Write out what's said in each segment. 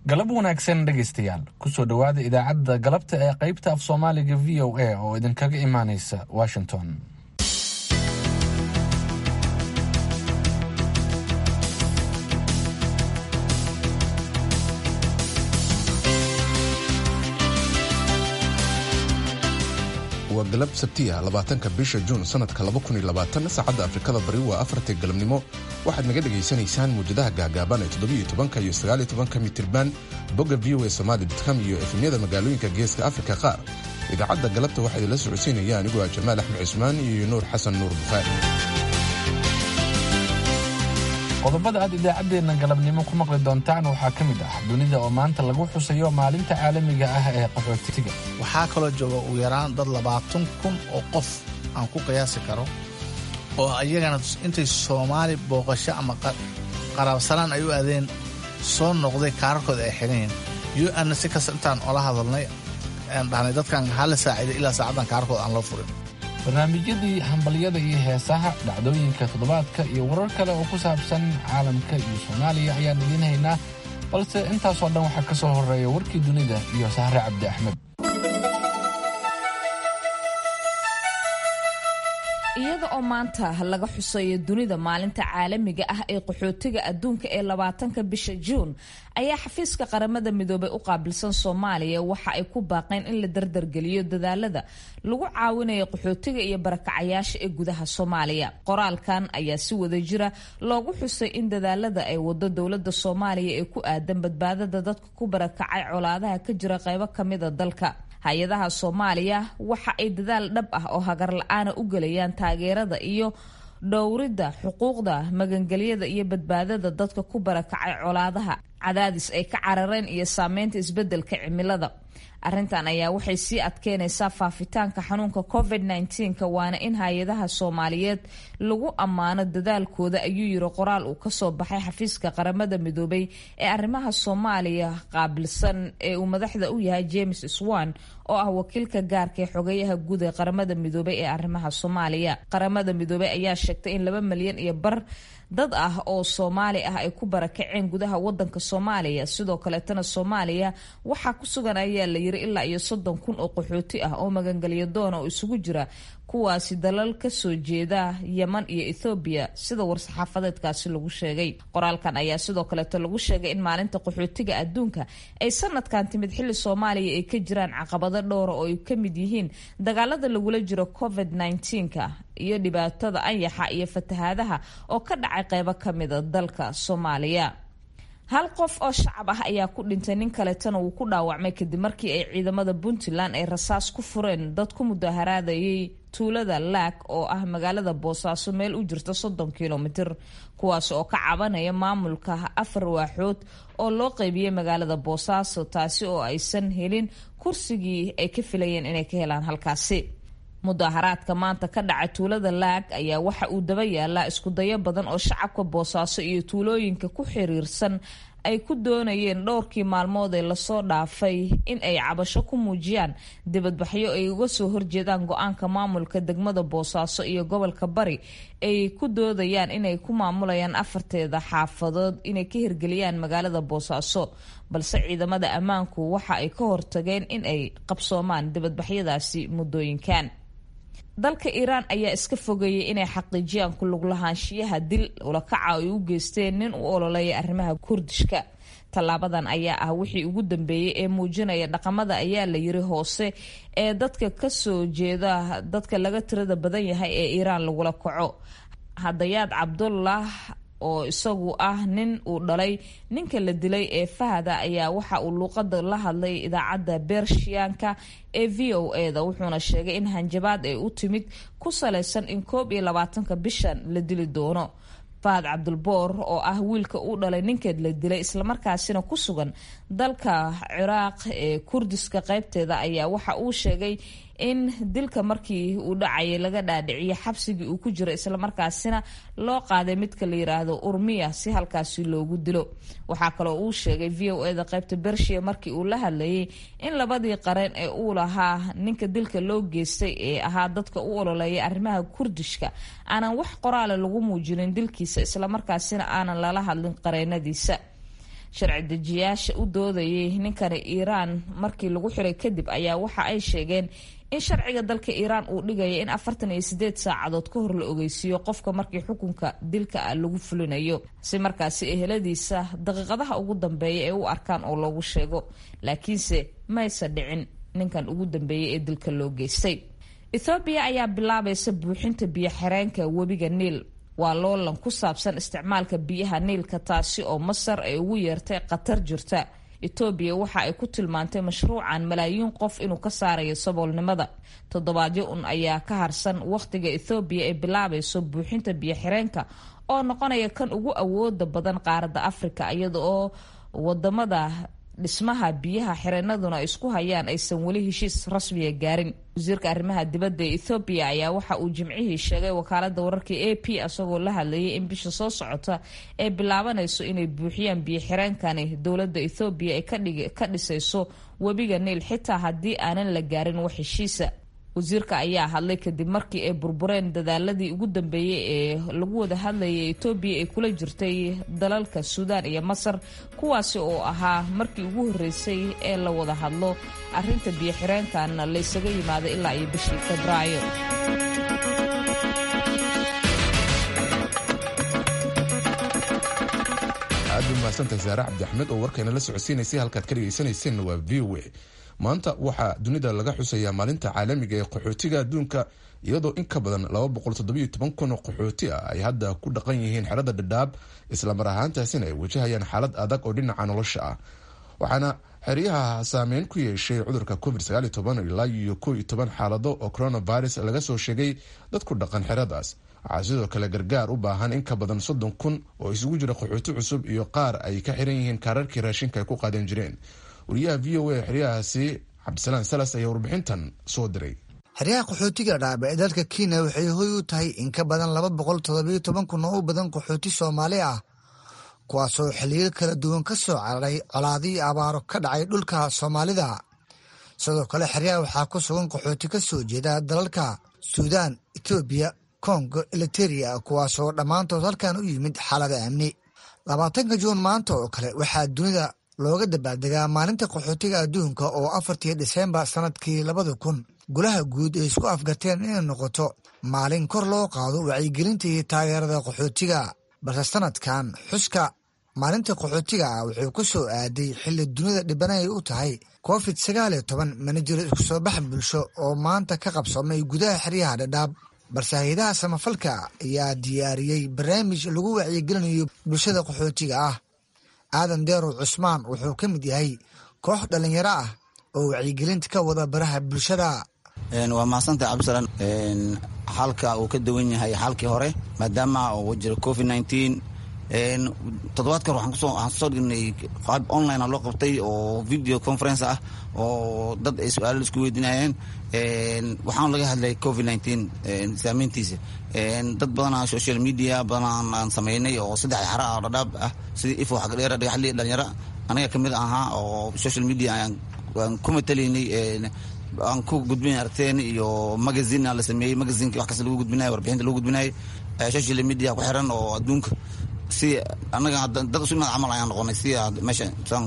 galab wanaagsan dhegaystayaal kusoo dhowaada idaacadda galabta ee qaybta af soomaaliga v o a oo idinkaga imaanaysa washington waa galab sabtiya labaatanka bisha juun sanadka saacadda afrikada bari waa afartii galabnimo waxaad naga dhegaysanaysaan muwjadaha gaagaaban ee toddobiyo tobanka iyo sagaaliyo tobanka mitirban bogga v o a somali com iyo efemyada magaalooyinka geeska afrika qaar idaacadda galabta waxaa idinla socodsiinaya anigoo ah jamaal axmed cusmaan iyo nuur xasan nuur bukhaari qodobada aad idaacaddeenna galabnimo ku maqli doontaan waxaa ka mid ah dunida oo maanta lagu xusayo maalinta caalamiga ah ee qaxootiga waxaa kaloo jooga ugu yaraan dad labaatan kun oo qof aan ku qiyaasi karo oo iyagana intay soomaali booqasho ama qaraabsanaan ay u aadeen soo noqday kaararkooda ay xidheen u-anna si kasta intaan ola hadalnay aan dhahnay dadkan hala saaciiday ilaa saacaddan kaararkooda aan loo furin barnaamijyadii hambalyada iyo heesaha dhacdooyinka toddobaadka iyo warar kale oo ku saabsan caalamka iyo soomaaliya ayaan idiin haynaa balse intaasoo dhan waxaa ka soo horreeya warkii dunida iyo sahre cabdi axmed iyada oo maanta laga xusayo dunida maalinta caalamiga ah ee qaxootiga adduunka ee labaatanka bisha juun ayaa xafiiska qaramada midoobay u qaabilsan soomaaliya waxa ay ku baaqeen in la dardargeliyo dadaalada lagu caawinayo qaxootiga iyo barakacayaasha ee gudaha soomaaliya qoraalkan ayaa si wada jira loogu xusay in dadaalada ay wado dowlada soomaaliya ee ku aadan badbaadada dadka ku barakacay colaadaha ka jira qeybo kamida dalka hay-adaha soomaaliya waxa ay dadaal dhab ah oo hagar la-aana u gelayaan taageerada iyo dhowridda xuquuqda magangelyada iyo badbaadada dadka ku barakacay colaadaha cadaadis ay ka carareen iyo saameynta isbedelka cimilada arrintan ayaa waxay sii adkeynaysaa faafitaanka xanuunka covid -19 waana in hay-adaha soomaaliyeed lagu ammaano dadaalkooda ayuu yiri qoraal uu kasoo baxay xafiiska qaramada midoobay ee arrimaha soomaaliya qaabilsan ee uu madaxda u yahay james swan oo ah wakiilka gaarka ee xogeyaha guud ee qaramada midoobay ee arrimaha soomaaliya qaramada midoobay ayaa sheegtay in laba milyan iyo bar dad ah oo soomaali ah ay ku barakaceen gudaha wadanka soomaaliya sidoo kaleetana soomaaliya waxaa ku sugan ayaa la yiri ilaa iyo soddon kun oo qaxooti ah oo magangelyo doona oo isugu jira kuwaasi dalal kasoo jeeda yeman iyo ethoobiya sida war-saxaafadeedkaasi lagu sheegay qoraalkan ayaa sidoo kaleeto lagu sheegay in maalinta qaxootiga adduunka ay sanadkan timid xilli soomaaliya ay ka jiraan caqabado dhowra oo ay ka mid yihiin dagaalada lagula jiro covid -19ka iyo dhibaatada anyaxa iyo fatahaadaha oo ka dhacay qeybo kamida dalka soomaaliya hal qof oo shacab ah ayaa ku dhintay nin kaleetana wuu ku dhaawacmay kadib markii ay ciidamada puntland ay rasaas ku fureen dad ku mudaharaadayay tuulada laag oo ah magaalada boosaaso meel u jirta soddon kilomitir kuwaas oo ka cabanaya maamulka afar waaxood oo loo qeybiyey magaalada boosaaso taasi oo aysan helin kursigii ay ka filayeen inay ka helaan halkaasi mudaharaadka maanta ka dhacay tuulada laag ayaa waxa uu daba yaalaa iskudayo badan oo shacabka boosaaso iyo tuulooyinka ku xiriirsan ay ku doonayeen dhowrkii maalmood ee lasoo dhaafay in ay cabasho ku muujiyaan dibadbaxyo ay uga soo horjeedaan go-aanka maamulka degmada boosaaso iyo gobolka bari ay ku doodayaan inay ku maamulayaan afarteeda xaafadood inay ka hirgeliyaan magaalada boosaaso balse ciidamada ammaanku waxa ay ka hortageen in ay qabsoomaan dibadbaxyadaasi muddooyinkan dalka iiraan ayaa iska fogeeyay inay xaqiijiyaan ku lug lahaanshiyaha dil ulakaca ay u geysteen nin u ololeeya arrimaha kurdishka tallaabadan ayaa ah wixii ugu dambeeyey ee muujinaya dhaqamada ayaa la yiri hoose ee dadka kasoo jeeda dadka laga tirada badan yahay ee iiraan lagula kaco hadayaad cabdullah oo isagu ah nin uu dhalay ninka la dilay ee fahada ayaa waxa uu luuqada la hadlay idaacadda bershiyaanka ee v o e da wuxuuna sheegay in hanjabaad ay u timid ku salaysan in koob iyo labaatanka bishan la dili doono fahad cabdulboor oo ah wiilka uu dhalay ninkeed la dilay islamarkaasina ku sugan dalka ciraaq ee kurdiska qeybteeda ayaa waxa uu sheegay in dilka markii uu dhacayay laga dhaadhiciyo xabsigii uu ku jiro islamarkaasina loo qaaday midka la yiraahdo urmiya si halkaasi loogu dilo waxaa kaloo uu sheegay v o eda qaybta bershiya markii uu la hadlayay in labadii qareen ee uu lahaa ninka dilka loo geystay ee ahaa dadka u ololeeya arrimaha kurdishka aanan wax qoraale lagu muujinin dilkiisa islamarkaasina aanan lala hadlin qareenadiisa sharci dejiyaasha u doodayay ninkani iiraan markii lagu xiray kadib ayaa waxa ay sheegeen in sharciga dalka iiraan uu dhigaya in afartan iyo sideed saacadood ka hor la ogeysiiyo qofka markii xukunka dilka ah lagu fulinayo si markaasi eheladiisa daqiiqadaha ugu dambeeya ee u arkaan oo loogu sheego laakiinse maysa dhicin ninkan ugu dambeeyay ee dilka loo geystay ethoobiya ayaa bilaabaysa buuxinta biyo xireenka webiga niil waa loolan ku saabsan isticmaalka biyaha niilka taasi oo masar ay ugu yeertay khatar jirta etoobiya waxa ay ku tilmaantay mashruucan malaayiin qof inuu ka saarayo saboolnimada toddobaadyo un ayaa ka harsan wakhtiga ethoobiya ay bilaabayso buuxinta biyo xireenka oo noqonaya kan ugu awooda badan qaaradda afrika iyada oo wadamada dhismaha biyaha xireenaduna isku hayaan aysan weli heshiis rasmiya gaarin wasiirka arrimaha dibadda ee ethoobiya ayaa waxa uu jimcihii sheegay wakaalada wararka a p isagoo la hadlayay in bisha soo socota ee bilaabanayso inay buuxiyaan biyo xireenkani dowladda ethoobiya ay ka dhisayso webiga niil xitaa haddii aanan la gaarin wax heshiisa wasiirka ayaa hadlay kadib markii ay burbureen dadaaladii ugu dambeeyey ee lagu wada hadlayay etoobiya ay kula jirtay dalalka suudaan iyo masar kuwaasi oo ahaa markii ugu horreysay ee la wada hadlo arrinta biyo xireenkan laysaga yimaado ilaa iyo bishii febraayo aad u mahadsantahay saare cabdi axmed oo warkayna la socodsiinaysay halkaad ka dhegaysanayseena waa v o a maanta waxaa dunida laga xusayaa maalinta caalamiga ee qaxootiga adduunka iyadoo in ka badan kun oo qaxooti ah ay hadda ku dhaqan yihiin xerada dhadhaab islamar ahaantaasina ay wajahayaan xaalad adag oo dhinaca nolosha ah waxaana xeryaha saameyn ku yeeshay cudurka covid ilaa iyo xaalado oo coronavirus laga soo sheegay dad ku dhaqan xeradaas waxaa sidoo kale gargaar u baahan in ka badan soddon kun oo isugu jira qaxooti cusub iyo qaar ay ka xiran yihiin kaararkii raashinka ay ku qaadan jireen wariyaha v o a xeryahaasi cabdisalaan salas ayaa warbixintan soo diray xeryaha qaxootiga dhaab ee dalka kenya waxay hoy u tahay in ka badan laba boqol toddobiyo toban kun oo u badan qaxooti soomaali ah kuwaasoo xilliyo kala duwan ka soo cararay colaadii abaaro ka dhacay dhulka soomaalida sidoo kale xeryaha waxaa ku sugan qaxooti ka soo jeeda dalalka suudaan etoobiya kongo eliteria kuwaasoo dhammaantood halkan u yimid xaalada amni labaatanka juun maanta oo kale waxaa dunida looga dabaaldegaa maalinta qaxootiga adduunka oo afartii dhiseembar sannadkii labada kun golaha guud ay isku afgarteen inay noqoto maalin kor loo qaado wacyigelinta iyo taageerada qaxootiga balse sanadkan xuska maalinta qaxootiga ah wuxuu ku soo aaday xilli dunida dhibanay u tahay covid sagaal iyo toban mana jiro isku soo bax bulsho oo maanta ka qabsamay gudaha xeryaha dhadhaab balse hay-adaha samafalka ayaa diyaariyey barnaamij lagu wacyigelinayo bulshada qaxootiga ah aadan deerow cusmaan wuxuu ka mid yahay koox dhallinyaro ah oo wacyigelinta ka wada baraha bulshada waa mahadsantahay cabdisalaan xalka uu ka duwan yahay xalkii hore maadaama uu jiro covid nineteen toddobaadka hore waxaan kusoo dhignay qaab online a loo qabtay oo video conference ah oo dad ay su-aalo isku weydiinayeen waxaan laga hadlay covid nineteen saameyntiisa dad badanaa social media badanaa aan sameynay oo saddex xara ah dhadhaab ah sidii ifo xagdheera dhagaxli dhalinyaro anaga kamid ahaa oo social media aan ku matalaynay aan ku gudbinay aragteen iyo magazine la sameeyey magazineki wax kasta lagu gudbinayo warbixinta lagu gudbinayo social media ku xiran oo adduunka si anaga dad isu imaad camal ayaan noqonay si meesha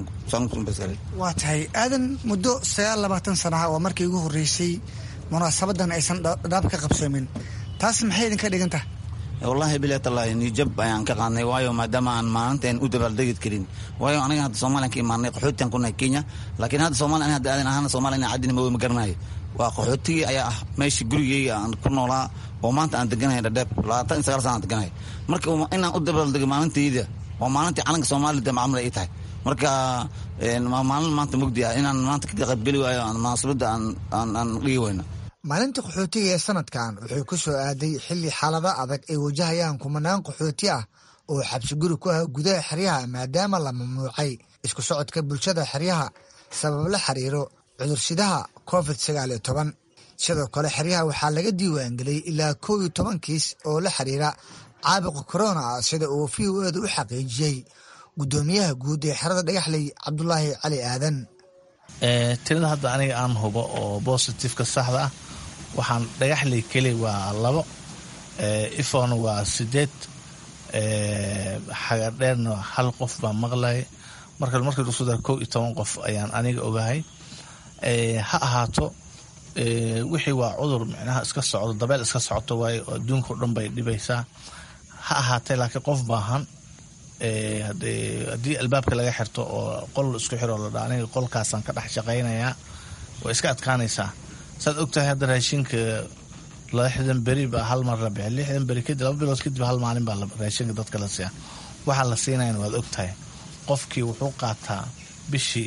waa tahay aadan muddo sagaal labaatan sanaha waa markii ugu horreysay munaasabadan aysan dhaab ka qabsoomin taas maxay idinka dhigan tahay wallahi bilaatallaahi nijab ayaan ka qaadnay waayo maadaama aan maalinteen u dabaaldegi karin waayo aniga hadda soomaliyan ka imaanay qaxootiyan ku nahay kenya laakiin hadda soomaliya ani hadda aadan ahaan soomaliya ina caddina ma garanayo waa qaxootigii ayaa ah meeshii gurigeyga aan ku noolaa oo maanta aan deganahay dhadheeb labaatan iyo sagaal sana aan deganahay marka inaan u dabaaldego maalintayda waa maalintii calanka soomaalida macamul ay tahay marka maalin maanta mugdi ah inaan maanta ka qaybgeli waayo munaasabadda aan dhigi weyno maalinta qaxootiga ee sanadkan wuxuu ku soo aaday xilli xaalada adag ay wajahayaan kumanaan qaxooti ah oo xabsi guri ku ah gudaha xeryaha maadaama la mamnuucay isku socodka bulshada xeryaha sabab la xiriiro cudursidaha covid sagaal iyo toban sidoo kale xeryaha waxaa laga diiwaangeliyey ilaa kow iyo toban kiis oo la xiriira caabuqa korona ah sida uu v o eeda u xaqiijiyey guddoomiyaha guud ee xerada dhagaxley cabdulaahi cali aadan tirada hadda aniga aan hubo oo bositifeka saxda ah waxaan dhagaxley keli waa labo ifon waa sideed xagadheerna hal qof baa maqlay marka markii lagu soo dara kow iyo toban qof ayaan aniga ogahay ha ahaato wixii waa cudur micnaha iska socdo dabeel iska socoto waayo adduunka o dhan bay dhibaysaa ha ahaatee laakiin qof baahan haddii albaabka laga xirto oo qol isku xiro la dha aniga qolkaasaan ka dhex shaqaynayaa way iska adkaanaysaa saad ogtahay hadda raashinka lixdan beri baa hal mar la bixi lixdan beri kadib laba bilood kadib hal maalin baa raashinka dadka la siiya waxaa la siinayana waad ogtahay qofkii wuxuu qaataa bishii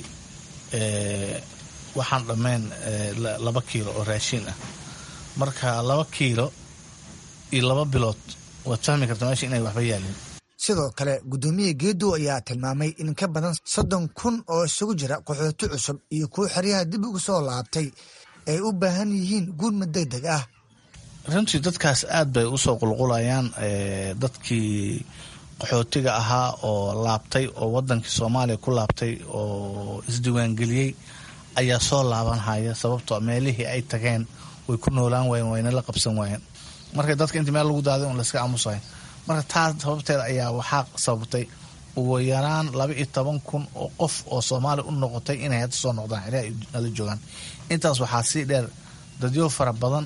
waxaan dhammayn laba kiilo oo raashin ah marka laba kiilo iyo laba bilood waad fahmi karta meesha inay waxba yaalin sidoo kale guddoomiye geedow ayaa tilmaamay in ka badan soddon kun oo isugu jira qaxooti cusub iyo kuwo xeryaha dib ugu soo laabtay ay u baahan yihiin gurmad deg deg ah runtii dadkaas aad bay usoo qulqulayaan dadkii qaxootiga ahaa oo laabtay oo wadankii soomaaliya ku laabtay oo isdiiwaangeliyey ayaa soo laabanhaya sababtoo meelihii ay tageen way ku noolaan waayeen wayna la qabsan waayeen marka dadka intii meel lagu daaday un layska aamusahay marka taas sababteeda ayaa waxaa sababtay ugu yaraan laba iyo toban kun oo qof oo soomaaliya u noqotay inay hadda soo noqdaan xilaa ay nala joogaan intaas waxaa sii dheer dadyo fara badan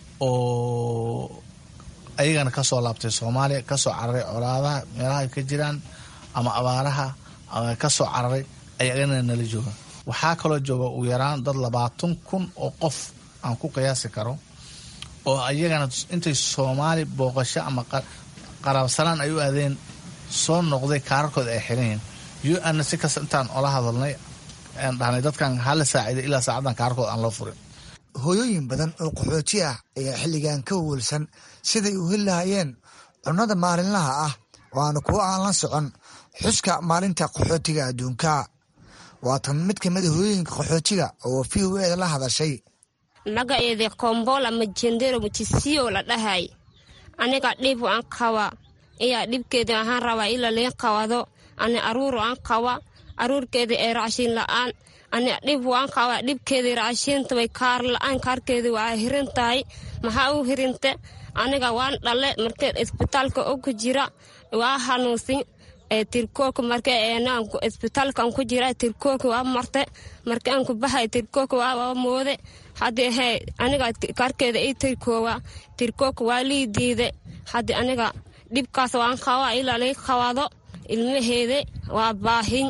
oo ayagana kasoo laabtay soomaaliya kasoo cararay colaadaha meelaha ka jiraan ama abaaraha kasoo cararay ayagana nala jooga waxaa kaloo jooga ugu yaraan dad labaatan kun oo qof aan ku qiyaasi karo oo ayagana intay soomaali booqasho ama qaraabsanaan ay u aadeen soo noqday kaararkooda ay xiran yihiin u-anna si kasta intaan ola hadalnay aan dhahnay dadkan hala saaciiday ilaa saacaddan kaararkooda aan loo furin hooyooyin badan oo qaxooti ah ayaa xilligan ka wawalsan siday u heli lahayeen cunnada maalinlaha ah waana kuwo aan la socon xuska maalinta qaxootiga adduunka waatan mid ka mid a hooyooyinka qaxootiga oo v o eda la hadashay magaceeda kombola majendero mujisiyo la dhahay aniga dhib aan qaba iyaa dhibkeeda ahaan rabaa ila liin qabado ani aruur aan qaba aruurkeeda ee raashin la-aan ani dhib waan qaba dhibkeeda raashinta way kaar la-aan kaarkeeda waa hirin tahay maxaa u hirinte aniga waan dhale markee isbitaalka oku jira waa hanuunsin tirkooka marka isbitaalkan ku jira tirkooka waa marte marka aan ku bahay tirkooka waa moode haddi he aniga kaarkeeda i tirkoowa tirkooka waa lii diide haddi aniga dhibkaas waan qabaa ilaa lii qabado ilmaheeda waa baahin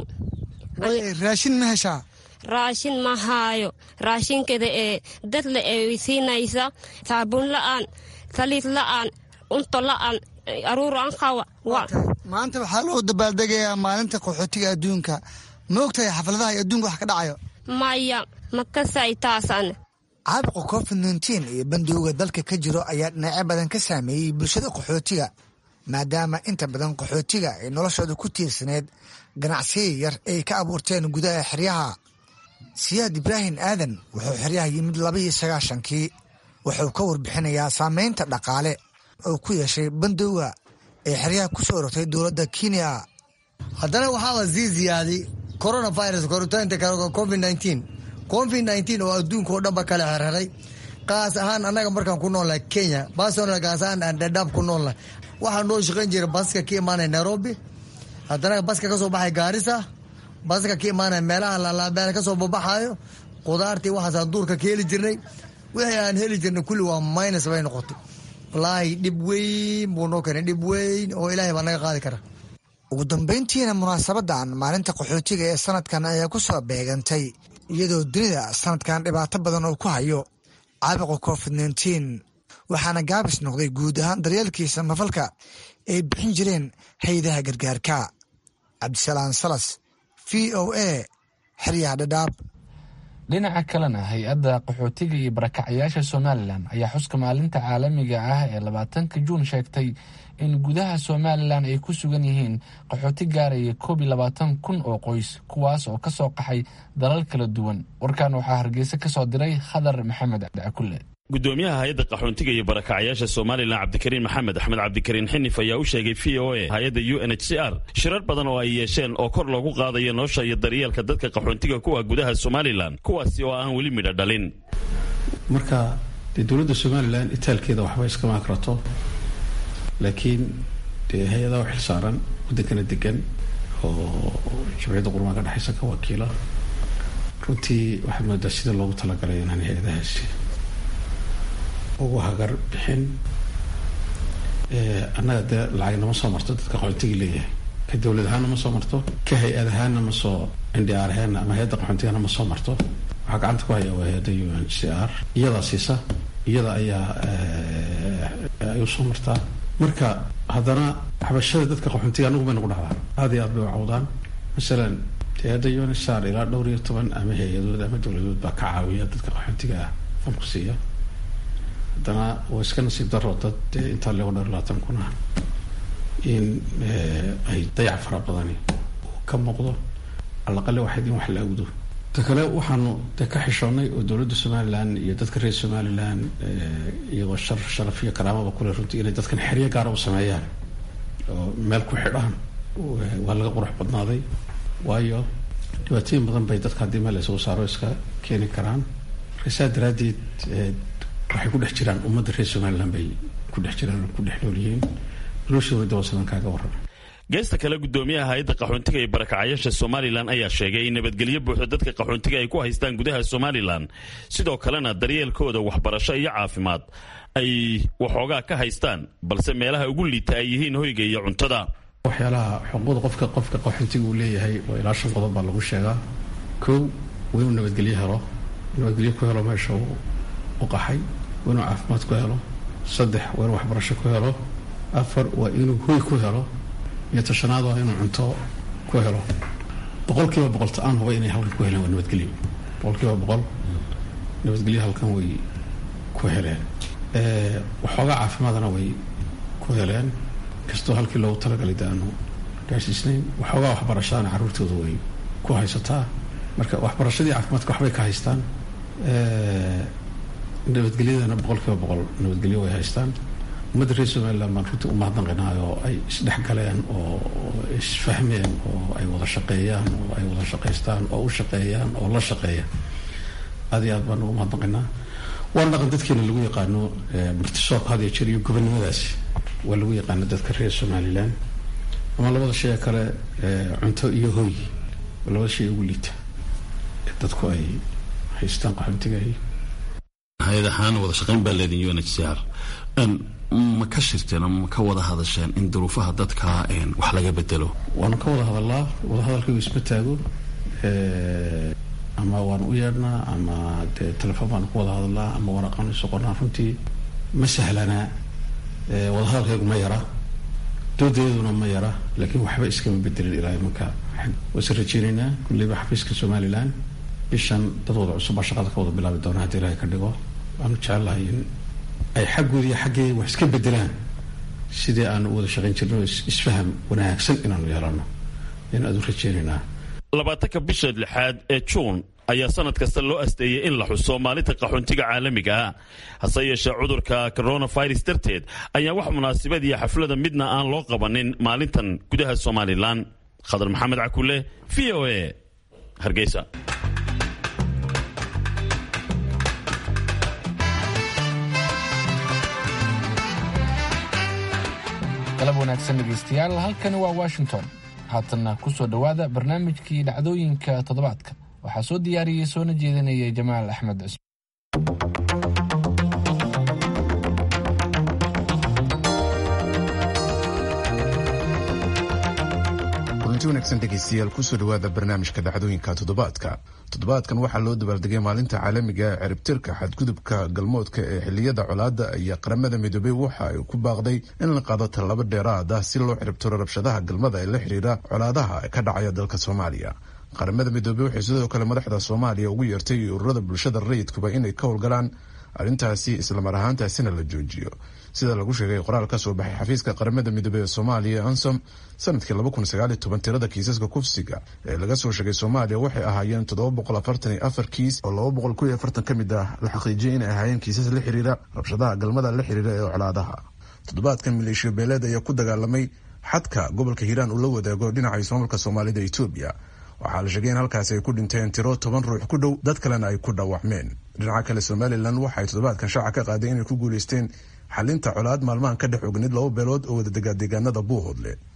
raashin ma heshaa raashin ma haayo raashinkeeda ee dadle ee siinaysa saabuun la-aan saliid la-aan unto la-aan aruur aan qaba maanta waxaa loo dabaaldegayaa maalinta qaxootiga adduunka ma ogtahay xafladaha iyo adduunka wax ka dhacayo maya ma kasay taasan caabuqa covid nteen iyo bandowga dalka ka jiro ayaa dhinacyo badan ka saameeyey bulshada qaxootiga maadaama inta badan qaxootiga ay noloshooda ku tiirsaneed ganacsiya yar ay ka abuurteen gudaha xeryaha siyaad ibraahim aadan wuxuu xeryaha yimid labaiyo sagaashankii wuxuu ka warbixinayaa saameynta dhaqaale oo ku yeeshay bandowga ee xeryaha ku soo rogtay dowladda kenya haddana waxaaba sii ziyaaday coronavirus koritaanka covid nteen covid nteen oo adduunka oo dhanba kala xerxeray qaas ahaan annaga markaan ku noolnahay kenya basonal gaas ahaan aan dhadhaab ku noolnahay waxaa noo shaqayn jira baska ka imaanaya nairobi haddana baska ka soo baxay gaarisa baska ka imaanaya meelaha lalaabeel ka soo babaxayo qudaartii waxaasaan duurka ka heli jirnay wixii aan heli jirnay kulli waa minus bay noqotay wallaahi dhib weyn buu noo keenay dhib weyn oo ilaahay baa naga qaadi kara ugu dambayntiina munaasabadan maalinta qaxootiga ee sanadkan ayaa ku soo beegantay iyadoo dunida sanadkan dhibaato badan oo ku hayo caabuqa covid nteen waxaana gaabis noqday guud ahaan daryeelkiisa mafalka ay bixin jireen hay-adaha gargaarka cabdisalaam salas v o a xeryaha dhadhaab dhinaca kalena hay-adda qaxootiga iyo barakacyaasha somalilan ayaa xuska maalinta caalamiga ah ee labaatanka juun sheegtay in gudaha somalilan ay ku sugan yihiin qaxooti gaaraya koob iyo labaatan kun oo qoys kuwaas oo kasoo qaxay dalal kala duwan warkan waxaa hargeysa kasoo diray khadar maxamed cabdicakule gudoomiyaha hay-adda qaxoontiga iyo barakacyaasha somalilan cabdikariin maxamed axmed cabdikariin xinif ayaa u sheegay v o a hay-adda u n h c r shirar badan oo ay yeesheen oo kor loogu qaadayo nolosha iyo daryeelka dadka qaxoontiga kuwa gudaha somalilan kuwaasi oo aan weli midho dhalin marka dee dowladda somalilan itaalkeeda waxba iskama akrato laakiin dee hay-adaha u xilsaaran waddankana degan oo jamciyadda qurmaan ka dhexaysa ka wakiila runtii waxaad moodaa sida loogu talagalay inaan hay-adahaasi ugu hagar bixin annaga dee lacag nama soo marto dadka qaxoontiga leeyahay ka dowlad ahaanna ma soo marto ka hay-ad ahaanna ma soo ndr ahaanna ama hay-adda qaxoontigana ma soo marto waxaa gacanta ku haya waa hay-adda u n c r iyadaa siisa iyada ayaa ay usoo martaa marka haddana xabashada dadka qaxoontiga anagu bay nagu dhacdaa aada iyo aad bay u cawdaan masalan hay-adda u n c r ilaa dhowr iyo toban ama hay-adood ama dowladood baa ka caawiya dadka qaxoontiga ah famku siiya haddana waa iska nasiib daro dad dee intaa lego dheer labaatan kun ah in ay dayac fara badani ka muuqdo alaqale waxayd in wax la awdo ta kale waxaanu dee ka xishoonnay oo dowladda somalilan iyo dadka reer somalilan iyagoo shar sharaf iyo karaamaba kule runtii inay dadkan xeryo gaara u sameeyaan oo meel ku xidhaan waa laga qurux badnaaday waayo dhibaatooyin badan bay dadka haddii meel laysugu saaro iska keeni karaan marka saa daraaddeed waxay ku dhex jiraan ummadda reer somalilan bay ku dhex jiraan ku dhex nool yihiin noloshooda dawasadan kaaga warrama geesta kale gudoomiyaha hay-adda qaxoontiga ee barakacayaasha somalilan ayaa sheegay in nabadgelyo buuxda dadka qaxoontiga ay ku haystaan gudaha somalilan sidoo kalena daryeelkooda waxbarasho iyo caafimaad ay waxoogaa ka haystaan balse meelaha ugu liita ay yihiin hoyga iyo cuntada waxyaalaha xuquuqda qofka qofka qaxoontiga uu leeyahay oo ilaa shan qodob baa lagu sheegaa kow waa inuu nabadgelyo helo nabadgelyo ku helo meesha uu u qaxay waa inuu caafimaad ku helo saddex waa inuu waxbarasho ku helo afar waa inuu hoy ku helo iyo tashanaad waa inuu cunto ku helo boqol kiiba boqol ta-aan huba inay halkan ku heleen waa nabadgelyo boqol kiiba boqol nabadgelyo halkan way ku heleen waxoogaa caafimaadana way ku heleen kastoo halkii loogu talagalay de aanu gaarsiisnayn waxoogaa waxbarashadana carruurtooda way ku haysataa marka waxbarashadii caafimaadka waxbay ka haystaan nabadgelyadana boqol kiiba boqol nabadgelyo way haystaan ummadda reer somalilan baan runtii u mahadnaqinaay oo ay isdhex galeen oo isfahmeen oo ay wada shaqeeyaan oo ay wada shaqaystaan oo u shaqeeyaan oo la shaqeeya aad iyo aad baan ugu mahadnaqinaa waana dhaqan dadkeena lagu yaqaano martisoorka had iyo jeer iyo gobonnimadaasi waa lagu yaqaano dadka reer somalilan ama labada shay kale cunto iyo hoy waa labada shay ugu liita ee dadku ay haystaan qaxoontigahi hay-ad ahaan wada shaqeyn baa leedin u n h c r ma ka shirteen ama ma ka wada hadasheen in duruufaha dadka wax laga bedelo waanu ka wada hadalaa wadahadalkaygu isma taago ama waanu u yeedhnaa ama dee telefoon baanu ku wada hadalnaa ama waraqaanu isu qornaa runtii ma sahlanaa wadahadalkaygu ma yara doodayaduna ma yara laakiin waxba iskama bedelin ilaa imanka waase rajeynaynaa kulleyba xafiiska somalilan bishan dad wada cusub baa shaqada ka wada bilaabi doona haddii ilaahay ka dhigo waanu jecelahay in ay xaggooda iyo xaggeeda wax iska bedelaan sidii aanu u wada shaqayn jirno isfaham wanaagsan inaanu yeelano ayaan aad u rajeynaynaa labaatanka bisha lixaad ee juun ayaa sanad kasta loo asteeyey in la xuso maalinta qaxoontiga caalamiga ah hase yeeshee cudurka coronavirus darteed ayaa wax munaasabad iyo xaflada midna aan loo qabanin maalintan gudaha somalilan khadar maxamed cakule v o a hargeysa galab wanaagsan dhegaystayaal halkani waa washington haatanna ku soo dhowaada barnaamijkii dhacdooyinka toddobaadka waxaa soo diyaariyey soona jeedinayay jamaal axmed cusman kulanti wanaagsan dhegaystayaal kusoo dhowaada barnaamijka dhacdooyinka toddobaadka toddobaadkan waxaa loo dabaaldegay maalinta caalamiga ee ciribtirka xadgudubka galmoodka ee xiliyada colaadda iyo qaramada midoobey waxa ay ku baaqday in la qaado tallaabo dheeraad ah si loo ciribtiro rabshadaha galmada ee la xidhiira colaadaha ka dhacaya dalka soomaaliya qaramada midoobey waxay sidoo kale madaxda soomaaliya ugu yeertay ururada bulshada rayidkuba inay ka howlgalaan arrintaasi islamar ahaantaasina la joojiyo sida lagu sheegay qoraal ka soo baxay xafiiska qaramada midoobey ee soomaaliya ansom sanadkii tirada kiisaska kufsiga ee laga soo sheegay soomaaliya waxay ahaayeen kiis oo ka mid ah la xaqiijiyay inay ahaayeen kiisas la xiriira rabshadaha galmada la xiriira ee colaadaha toddobaadkan maleeshiya beeleed ayaa ku dagaalamay xadka gobolka hiiraan uu la wadaago dhinaca ismaamulka soomaalida etoobiya waxaa la sheegay in halkaasi ay ku dhinteen tiro toban ruux ku dhow dad kalena ay ku dhaawacmeen dhinaca kale somalilan waxaay toddobaadkan shaaca ka qaaday inay ku guuleysteen xalinta colaad maalmahan ka dhex ogneyd laba beelood oo wadadegaa deegaanada buuhoodle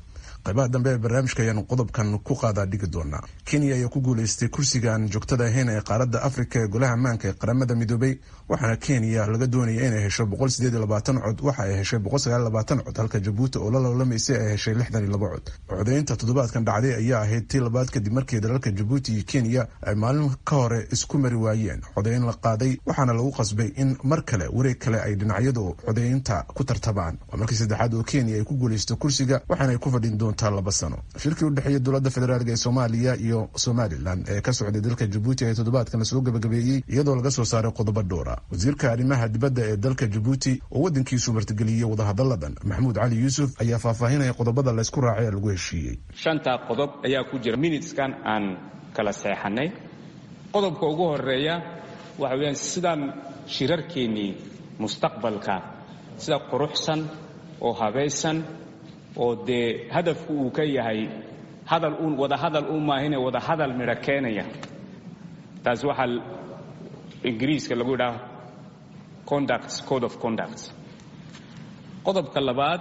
qaybaha dambe ee barnaamijka ayaanu qodobkan ku qaadaa dhigi doonaa kenya ayaa ku guuleystay kursigaan joogtada ahayn ee qaaradda afrika ee golaha ammaanka ee qaramada midoobay waxaana kenya laga doonaya inay hesho cod waxa ay heshay cod halka jabuuti oo la lolamaysay ay heshay cod codaynta toddobaadkan dhacday ayaa ahayd tii labaad kadib markii dalalka jabuuti iyo kenya ay maalin ka hore isku mari waayeen codayn la qaaday waxaana lagu qasbay in mar kale wareeg kale ay dhinacyadu codaynta ku tartabaan waa markii saddexaad oo kenya ay ku guulaysto kursiga waxaana ay ku fadhin doontaa laba sano shirkii u dhexeeya dowladda federaalk ee soomaaliya iyo somalilan ee ka socday dalka jabuuti ee toddobaadkan lasoo gabagabeeyey iyadoo laga soo saaray qodobo dhowra wasiirka arrimaha dibadda ee dalka jabuuti oo waddankiisu martigeliyey wadahadalladan maxamuud cali yuusuf ayaa faahfaahinaya qodobada laysku raacay ee lagu heshiiyey shantaa qodob ayaa ku jira minuteskan aan kala seexanay qodobka ugu horeeya waxa weyaan sidaan shirarkeennii mustaqbalka sida quruxsan oo habaysan oo dee hadafku uu ka yahay hadal uun wadahadal u maahine wadahadal midho keenaya taas waxaa ingiriiska lagu yidhaha conduct code of conduct qodobka labaad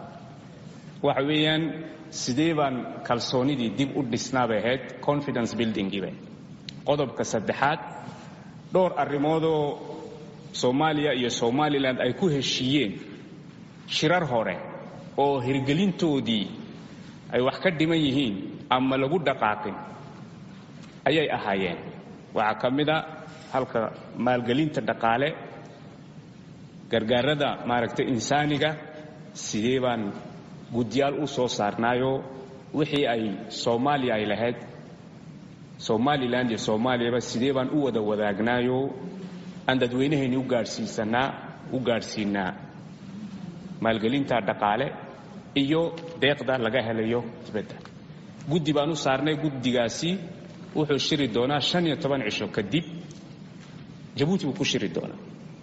waxa weeyaan sidee baan kalsoonidii dib u dhisnaabay ahayd confidence buildingiiba qodobka saddexaad dhowr arrimoodoo soomaaliya iyo somalilan ay ku heshiiyeen shirar hore oo hirgelintoodii ay wax ka dhiman yihiin ama lagu dhaqaaqin ayay ahaayeen waxaa ka mid a halka maalgelinta dhaqaale gargaarada maaragtay insaaniga sidee baan guddiyaal u soo saarnaayoo wixii ay soomaaliya ay lahayd somalilan iyo soomaaliyaba sidee baan u wada wadaagnaayo aan dadweynahayni u gaadhsiisanaa u gaadhsiinaa maalgelinta dhaqaale iyo deeqda laga helayo dibadda guddi baan u saarnay guddigaasi wuxuu shiri doonaa shan iyo toban cisho kadib jabuuti buu ku shiri doonaa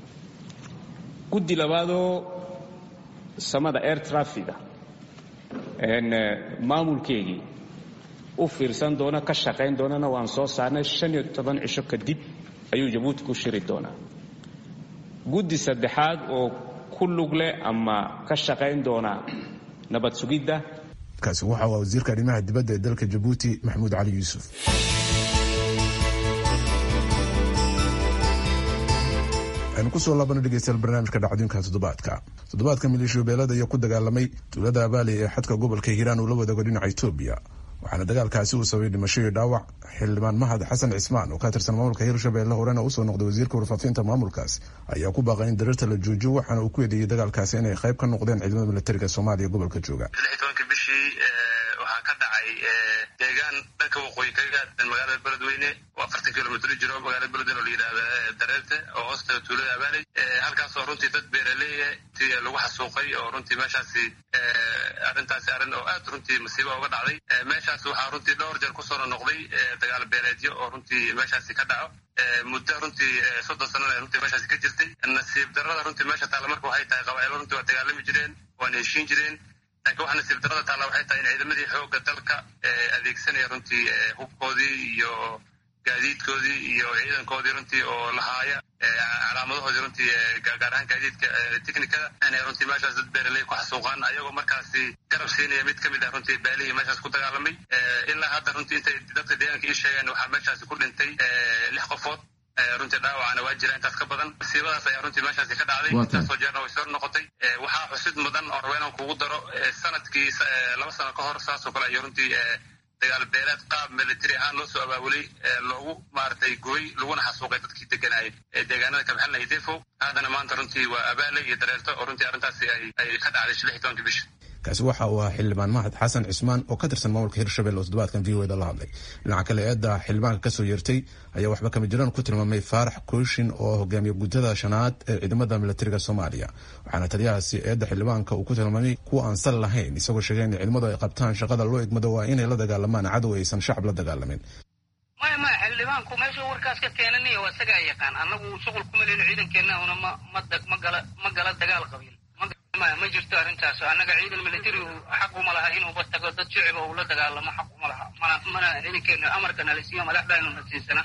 guddi labaadoo samada air trafiga maamulkeegii u fiirsan doona ka shaqayn doonana waan soo saarnay shan iyo toban cisho kadib ayuu jabuuti ku shiri doonaa guddi saddexaad oo ku lug leh ama ka shaqayn doona nabad sugidda kaasi waxa uu wasiirka arrimaha dibadda ee dalka jabuuti maxamuud cali yuusuf aynu kusoo laabano dhegeystayaal barnaamijka dhacdooyinka toddobaadka toddobaadka maleeshiya beelada ayaa ku dagaalamay tuulada abaali ee xadka gobolka hiiraan uu la wadaago dhinaca etoobiya waxaana dagaalkaasi uu sababay dhimasho iyo dhaawac xildhibaan mahad xasan cismaan oo ka tirsan maamulka hirshabelle horena usoo noqday wasiirka warfaafinta maamulkaas ayaa ku baaqay in dareerta la joojiyo waxaana uu ku eedeeyey dagaalkaasi inay qayb ka noqdeen ciidamada militariga soomaaliya gobolka jooga bishii waxaa ka dhacay deegaan dhanka waqooyi kaga magaalada beledweyne oo afartan kilomitr jiro magaalada beledweyne oo la yidhahda dareerte oo hoosta tuulada abaaley halkaasoo runtii dad beeraleeya ti lagu xasuuqay oo runtii meeshaasi arrintaasi arrin oo aad runtii masiiba uga dhacday meeshaas waxaa runtii dhowr jeer kusoo noqday dagaal beeleedyo oo runtii meeshaasi ka dhaco muddo runtii soddon sanana runtii meeshaasi ka jirtay nasiib darrada runtii meesha taalla marka waxay tahay qabaa'ilo runtii waa dagaalami jireen waana heshiin jireen laakiin waxa nasiib darrada taalla waxay tahay in ciidamadii xoogga dalka adeegsanaya runtii hubkoodii iyo gaadiidkoodii iyo ciidankoodii runtii oo lahaaya calaamadahoodii runtii gaar ahaan gaadiidka technikada inay runtii meeshaas dad beeraley ku xasuuqaan ayagoo markaasi garab siinaya mid ka mid ah runtii baalihii meeshaas ku dagaalamay ilaa hadda runtii intay dadka deegaanka ii sheegeen waxaa meeshaasi ku dhintay lix qofood runtii dhaawacana waa jira intaas ka badan masiibadaas ayaa runtii meeshaasi ka dhacday intaasoo jeerna way soo noqotay waxaa xusid mudan oo raba inaan kugu daro sanadkii laba sano ka hor saasoo kale ayuu runtii dagaal beeleed qaab military ahaan loo soo abaabulay loogu maaragtay gooy laguna xasuuqay dadkii deganaayay ee deegaanada kabxelnaya defo haddana maanta runtii waa abaale iyo dareerto oo runtii arrintaasi ay ka dhacday lix iyo tobankii bisha kaasi waxa uu ahaa xildhibaan mahad xasan cismaan oo ka tirsan maamulka hirshabelle oo toddobaadkan v o da la hadlay dhinaca kale eedda xildhibaanka kasoo yeertay ayaa waxba kama jiraan ku tilmaamay faarax kooshin oo hogaamiya guddada shanaad ee ciidamada militariga soomaaliya waxaana taliyahaasi eedda xildhibaanka uu ku tilmaamay kuwa aan sal lahayn isagoo sheegay in ciidamadu ay qabtaan shaqada loo egmado waa inay la dagaalamaan cadow aysan shacab la dagaalamin maya maya xildhibaanku meesha warkaas ka keenanaya waa isagaa yaqaan annagu shuqul kuma leyno ciidankeennahuna ma ma gala ma gala dagaal qabiil maya ma jirto arrintaas annaga ciidan military xaq uma laha inuuba tago dad shiciba uu la dagaalamo xaq uma laha mana mana ciidankeena amarka nalisiiyo madaxdaynu nasiisana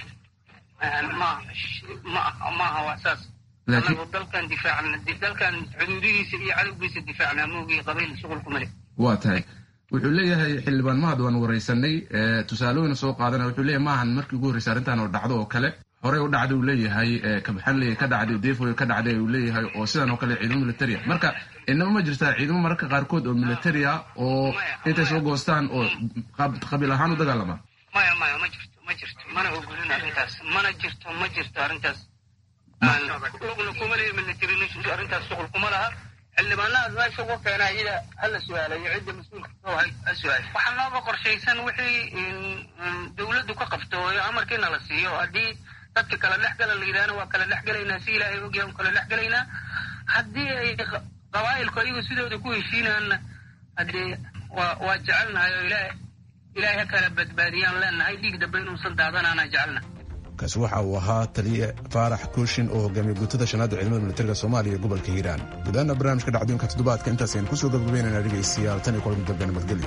ma ma ma aha waa saas annagu dalkan difaacna dalkan xuduudihiisa iyo cadowgiisa difaacnaa moogii qabiil shuqul kuma leh waa tahay wuxuu leeyahay xildhibaan mahad waan wareysanay tusaalooyin soo qaadana wuxuu leeyahay maahan markii ugu horreysay arrintan oo dhacdo oo kale horey u dhacday uu leeyahay kabaxanley ka dhacday defoy ka dhacday uu leeyahay oo sidan oo kale ciidamo militaria marka inaba ma jirtaa ciidamo mararka qaarkood oo militaria oo intay soo goostaan oo qabiil ahaan u dagaalama maya maya ma jirto ma jirto mana ogolin arrintaas mana jirto ma jirto arrintaas lugna kuma leeya military arrintaas shuqul kuma laha xildhibaanahaas meesha ugu keena iyada hala su-aalayo cidda mas-uulka ha su-aal waxaa nooga qorshaysan wixii dawladdu ka qabto oo amarkiina la siiyo haddii dadka kala dhex gala la yidhahna waa kala dhex gelaynaa si ilaahay ogyahay un kala dhex gelaynaa haddii ay qabaa'ilku ayagu sidooda ku heshiinaanna haddee waa waa jecelnahay oo ilaah ilaahay ha kala badbaadiyaan leenahay dhiig dambe inuusan daadanaana jecelnahay kaasi waxa uu ahaa taliye faarax kooshin oo hogaamiye guutada shanaadda ciidamada militariga soomaaliya ee gobolka hiiraan gudaana barnaamijka dhacdooyinka toddobaadka intaas aynu kusoo gabagabeynayna dhegaystayaal tan iyo kulan dambe nabadgelyo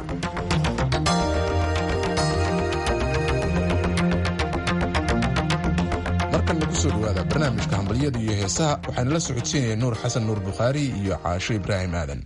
markan nagu soo dhowaada barnaamijka hambalyada iyo heesaha waxaana la socodsiinaya nuur xasan nuur bukhaari iyo caasho ibraahim aadan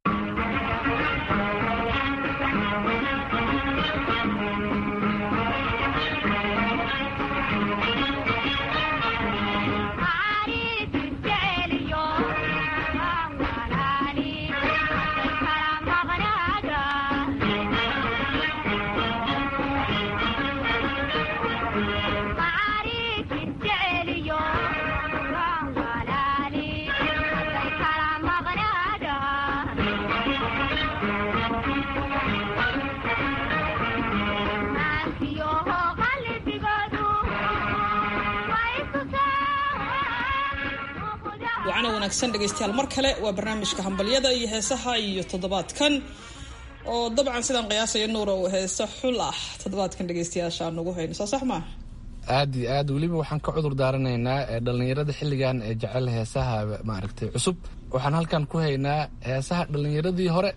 wacana wanaagsan dhegaystayaal mar kale waa barnaamijka hambalyada iyo heesaha iyo toddobaadkan oo dabcan sidaan qiyaasaya nuur oo heese xul ah toddobaadkan dhegaystayaasha aan nagu hayno soo sax maa aad iyo aad weliba waxaan ka cudur daaranaynaa dhalinyarada xilligan ee jecel heesaha maaragtay cusub waxaan halkan ku haynaa heesaha dhalinyaradii hore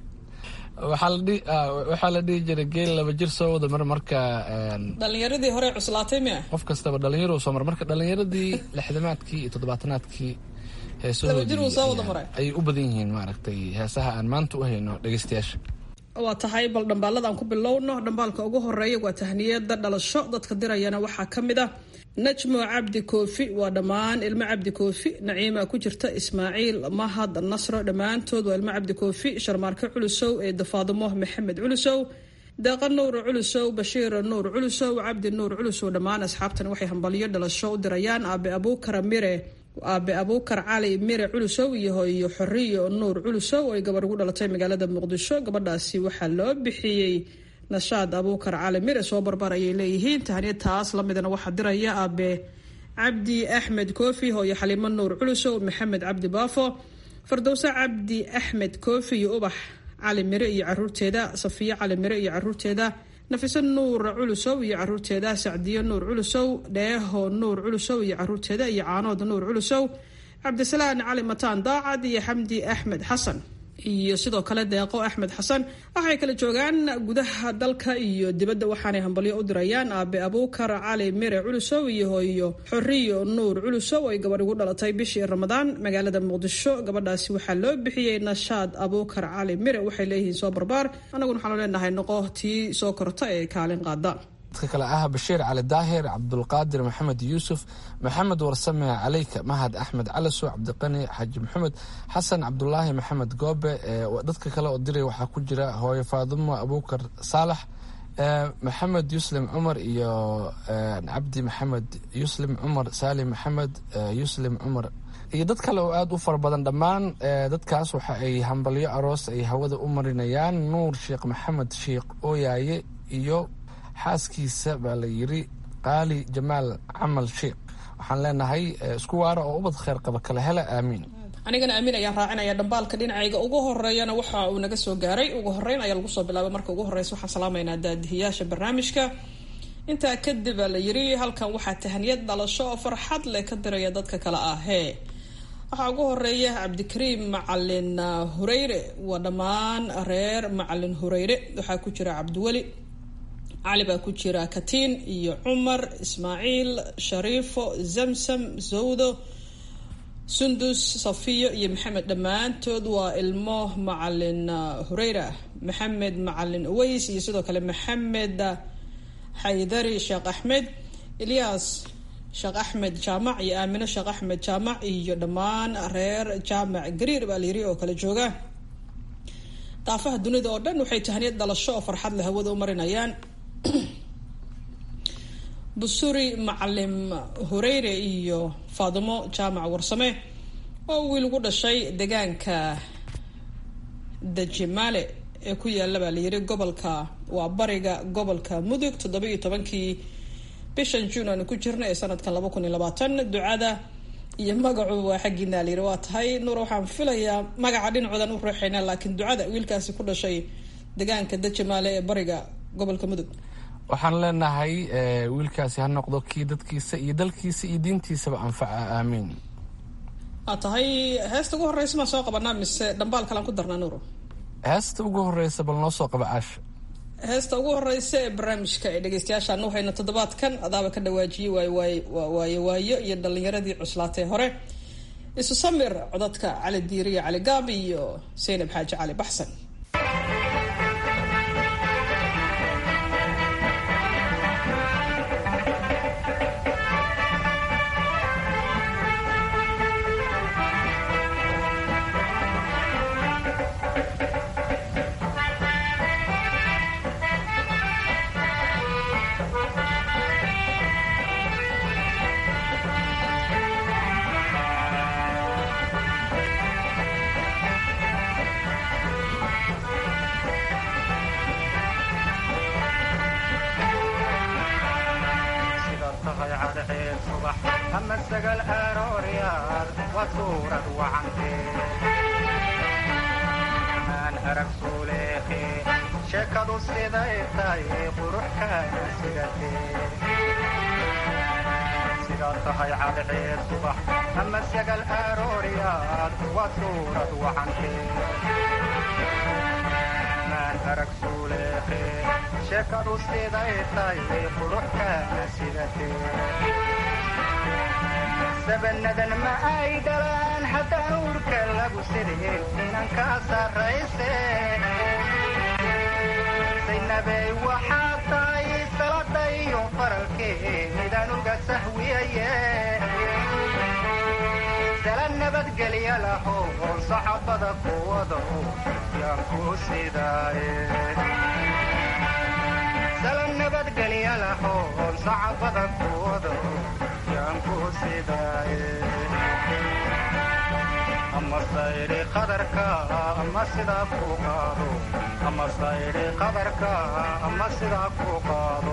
waxaa la dhihi jiray geel laba jir soo wada mar marka dhalinyaradii hore cuslaatay miya qof kastaba dhalinyaro soo mar marka dhalinyaradii lixdamaadkii iyo toddobaatanaadkii heesahoodii ayay u badan yihiin maaragtay heesaha aan maanta u hayno dhegeystayaasha waa tahay bal dhambaaladaan ku bilowno dhambaalka ugu horeeya waa tahniyada dhalasho dadka dirayana waxaa ka mid ah najmo cabdi koofi waa dhammaan ilmo cabdi koofi naciima ku jirta ismaaciil mahad nasro dhammaantood waa ilmo cabdi koofi sharmaarke culusow ee dafaadimo maxamed culusow deeqa nuur culusow bashiir nuur culusow cabdi nuur culusow dhammaan asxaabtan waxay hambalyo dhalasho u dirayaan aabe abuukara mire aabe abuukar cali mire culusow iyo hooyo xoriyo nuur culusow ay gabar ugu dhalatay magaalada muqdisho gabadhaasi waxaa loo bixiyey nashaad abuukar cali mire soo barbar ayay leeyihiin tahniyad taas lamidana waxaa diraya aabe cabdi axmed koofi hooyo xaliimo nuur culusow maxamed cabdi baafo fardowse cabdi axmed koofi iyo ubax cali mire iyo caruurteeda safiyo cali mire iyo caruurteeda nafiso nuur culusow iyo caruurteeda sacdiyo nuur culusow dheeho nuur culusow iyo caruurteeda iyo caanood nuur culusow cabdisalaan cali mataan daacad iyo xamdi axmed xasan iyo sidoo kale deeqo axmed xasan waxay kala joogaan gudaha dalka iyo dibadda waxaanay hambalyo u dirayaan aabe abuukar cali mire culusow iyo hooyo xoriyo nuur culusow ay gabadh ugu dhalatay bishii ramadaan magaalada muqdisho gabadhaasi waxaa loo bixiyey nashaad abuukar cali mire waxay leeyihiin soo barbaar annaguna waxaanu leenahay noqo tii soo korta ee kaalin qaada dadka kale ah bashiir cali daahir cabdulqaadir maxamed yuusuf maxamed warsame caleyka mahad axmed calasow cabdiqani xaaji maxamed xasan cabdulaahi maxamed goobe dadka kale oo diray waxaa ku jira hooyo faadimo abuukar saalax maxamed yuslim cumar iyo cabdi maxamed yuslim cumar saalim maxamed yuslim cumar iyo dad kale oo aada u fara badan dhammaan dadkaas waxa ay hambalyo aroos ay hawada u marinayaan nuur sheekh maxamed sheekh ooyaaye iyo xaaskiisa baa la yiri qaali jamaal camal sheekh waxaan leenahay isku waara oo ubad kheyr qaba kala hela aamiin anigana aamin ayaan raacinaya dhambaalka dhinacayga ugu horeeyana waxa uu naga soo gaaray ugu horeyn ayaa lagu soo bilaabay marka ugu horeysa waxaan salaamaynaa daadihiyaasha barnaamijka intaa kadib baa la yiri halkan waxaa tahaniyad dhalasho oo farxad leh ka diraya dadka kale ah hee waxaa ugu horeeya cabdikariim macalin hureyre waa dhammaan reer macalin hureyre waxaa ku jira cabdiweli cali baa ku jira katiin iyo cumar ismaaciil shariifo zamsam zawdo sundus safiyo iyo maxamed dhammaantood waa ilmo macalin hureyra maxamed macalin uways iyo sidoo kale maxamed xaydari sheekh axmed ilyaas sheekh axmed jaamac iyo aamino sheekh axmed jaamac iyo dhammaan reer jaamac gariir baa layiri oo kale jooga daafaha dunida oo dhan waxay tahaniyad dhalasho oo farxad leh hawada u marinayaan busuri macalim hureyre iyo faadimo jaamac warsame oo wiil ugu dhashay deegaanka dajimaale ee ku yaala baa layiri gobolka waa bariga gobolka mudug toddoba iyo tobankii bishan juun aanu ku jirna ee sanadkan laba kun iyo labaatan ducada iyo magacu waa xaggiina layiri waa tahay nuur waxaan filayaa magaca dhinacoodan u reexaynaa laakiin ducada wiilkaasi ku dhashay deegaanka dajimaale ee bariga gobolka mudug waxaan leenahay wiilkaasi ha noqdo kii dadkiisa iyo dalkiisa iyo diintiisaba anfaca aamiin waa tahay heesta ugu horreysa maan soo qabanaa mise dhambaal kalaan ku darnaa nuuro heesta ugu horreysa bal noo soo qaba caasha heesta ugu horeysa ee barnaamijka ee dhegeystayaashaan u hayno toddobaadkan adaaba ka dhawaajiyey waay waay waayo waayo iyo dhalinyaradii cuslaatay hore isu samir codadka cali diiriya cali gaab iyo saynab xaaji cali baxsan sabanadan ma ay dhalaan haddaan uurka lagu sideen inankaa sarrayse saynabey waxaa tahay salada iyo faralkee midaan uga sahwiyaye sala nabadgelya laho oon saxabada kuwada yaan ku sidaaye sala nabadgelya laho oon saxabada kuwada ama sayri qadarka ama sidaa ku qaado ama sayri qadarka ama sidaa ku qaado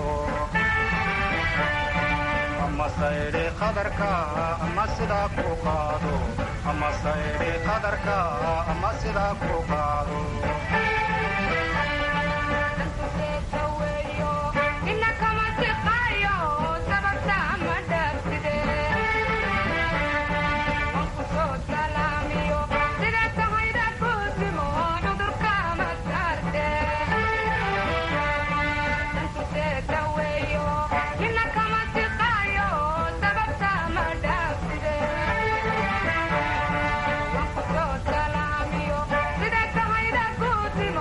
ama sayri qadarka ama sidaa ku qaado ama sayri qadarka ama sidaa ku qaado Sida tahayda guudimo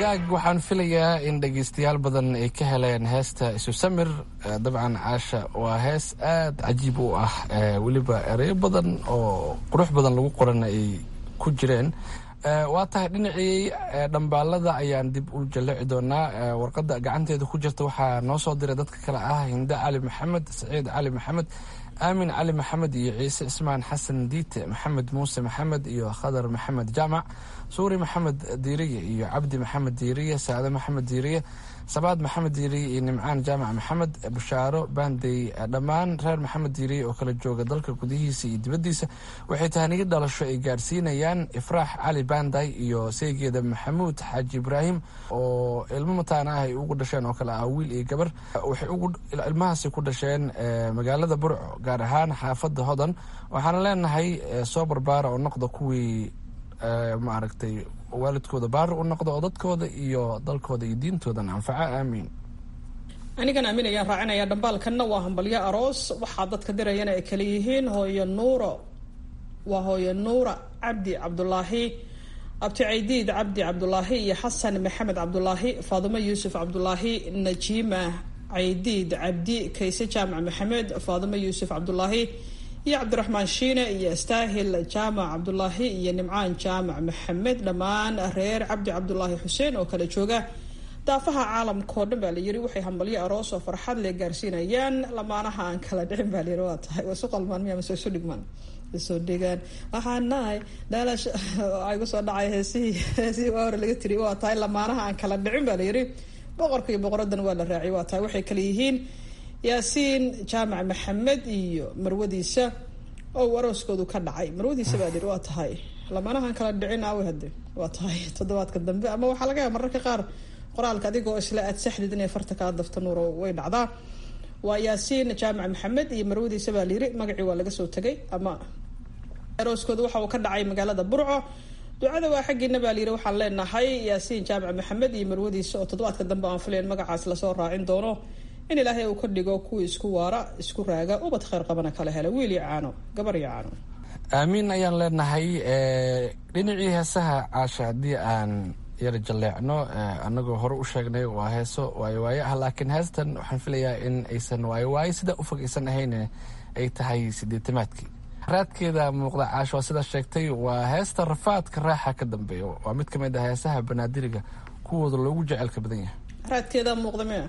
hagaag waxaan filayaa in dhegaystayaal badan ay ka heleen heesta isu samir dabcan caasha waa hees aada cajiib u ah weliba ereyo badan oo qurux badan lagu qoran ay ku jireen waa tahay dhinacii dhambaalada ayaan dib u jalleci doonaa warqadda gacanteeda ku jirta waxaa noo soo diray dadka kale ah hinde cali maxamed saciid cali maxamed aamin cali maxamed iyo ciise cismaan xasan diite maxamed muuse maxamed iyo khadar maxamed jaamac suuri maxamed diiriye iyo cabdi maxamed diiriye saade maxamed diiriye sabaad maxamed diiriye iyo nimcaan jaamac maxamed bushaaro baandey dhammaan reer maxamed diiriye oo kala jooga dalka gudihiisa iyo dibaddiisa waxay tahaniyo dhalasho ay gaadhsiinayaan ifraax cali baanday iyo seygeeda maxamuud xaaji ibraahim oo ilmo mataana ah ay ugu dhasheen oo kale ah wiil iyo gabar waxay ilmahaasi ku dhasheen magaalada burco gaar ahaan xaafadda hodan waxaana leenahay soo barbaara oo noqda kuwii maaragtay waalidkooda baari u noqda oo dadkooda iyo dalkooda iyo diintoodan anfaca aamiin anigan aamin ayaan raacinaya dhambaalkanna waa hambalyo aroos waxaa dadka dirayana ay kala yihiin hooyo nuuro waa hooyo nuura cabdi cabdulaahi abti caydiid cabdi cabdulaahi iyo xasan maxamed cabdulaahi faadumo yuusuf cabdulaahi najiima caydiid cabdi kayse jaamac maxamed faadumo yuusuf cabdulaahi iyo cabdiraxmaan shiine iyo staahil jaamac cabdulaahi iyo nimcaan jaamac maxamed dhammaan reer cabdi cabdulaahi xuseen oo kala jooga daafaha caalamkao dhan baa layiri waxay hambalyo aroos oo farxad le gaarsiinayaan lamaanaha aan kala dhicin baa layiri waa tahay isu qalmaan miya mase isu dhigmaan isoo dhigaan waxaan nahay dhaalash waxaa igu soo dhacay heesihii heesihii waa hore laga tiri waa tahay lamaanaha aan kala dhicin baa layiri boqorka iyo boqoradan waa la raaciyay waa tahay waxay kala yihiin yaasiin jaamac maxamed iyo marwadiisa oo arooskoodu ka dhacay marwadiisa baa layiri waa tahay lamaanahan kala dhicin aawe hade waa tahay toddobaadka dambe ama waxaa laga yaaba mararka qaar qoraalka adigoo isla aad saxdid inay farta kaa dafta nuuro way dhacdaa waa yaasiin jaamac maxamed iyo marwadiisa baa layiri magacii waa laga soo tegay ama arooskooda waxa uu ka dhacay magaalada burco ducada waa xaggiina baa layiri waxaan leenahay yaasiin jaamac maxamed iyo marwadiisa oo toddobaadka dambe aan filayn magacaas lasoo raacin doono in ilaahay uu ka dhigo kuwii isku waara isku raaga ubad kheyr qabana kala hela wiil iyo caano gabar iyo caano aamiin ayaan leenahay dhinacii heesaha caasha haddii aan yara jalleecno anagoo hore u sheegnay waa heeso waayo waayo ah laakiin heestan waxaan filayaa in aysan waayo waayo sidaa u fog aysan ahayn ay tahay sideetamaadkii raadkeeda muuqda caasho waa sidaa sheegtay waa heesta rafaadka raaxa ka dambeeya waa mid ka mid ah heesaha banaadiriga kuwooda loogu jecelka badan yahay raadkeeda muuqda miya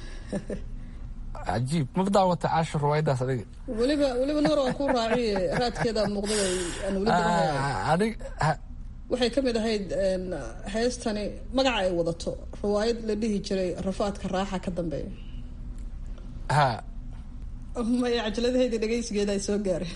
cajiib ma daawata caasho ruwaayadaas adiga weliba weliba nuur waan ku raaciye raadkeeda muuqda aan weli adig waxay ka mid ahayd heestani magaca ay wadato riwaayad la dhihi jiray rafaadka raaxa ka dambeeya ha maya cajaladaheedi dhegeysigeeda ay soo gaareen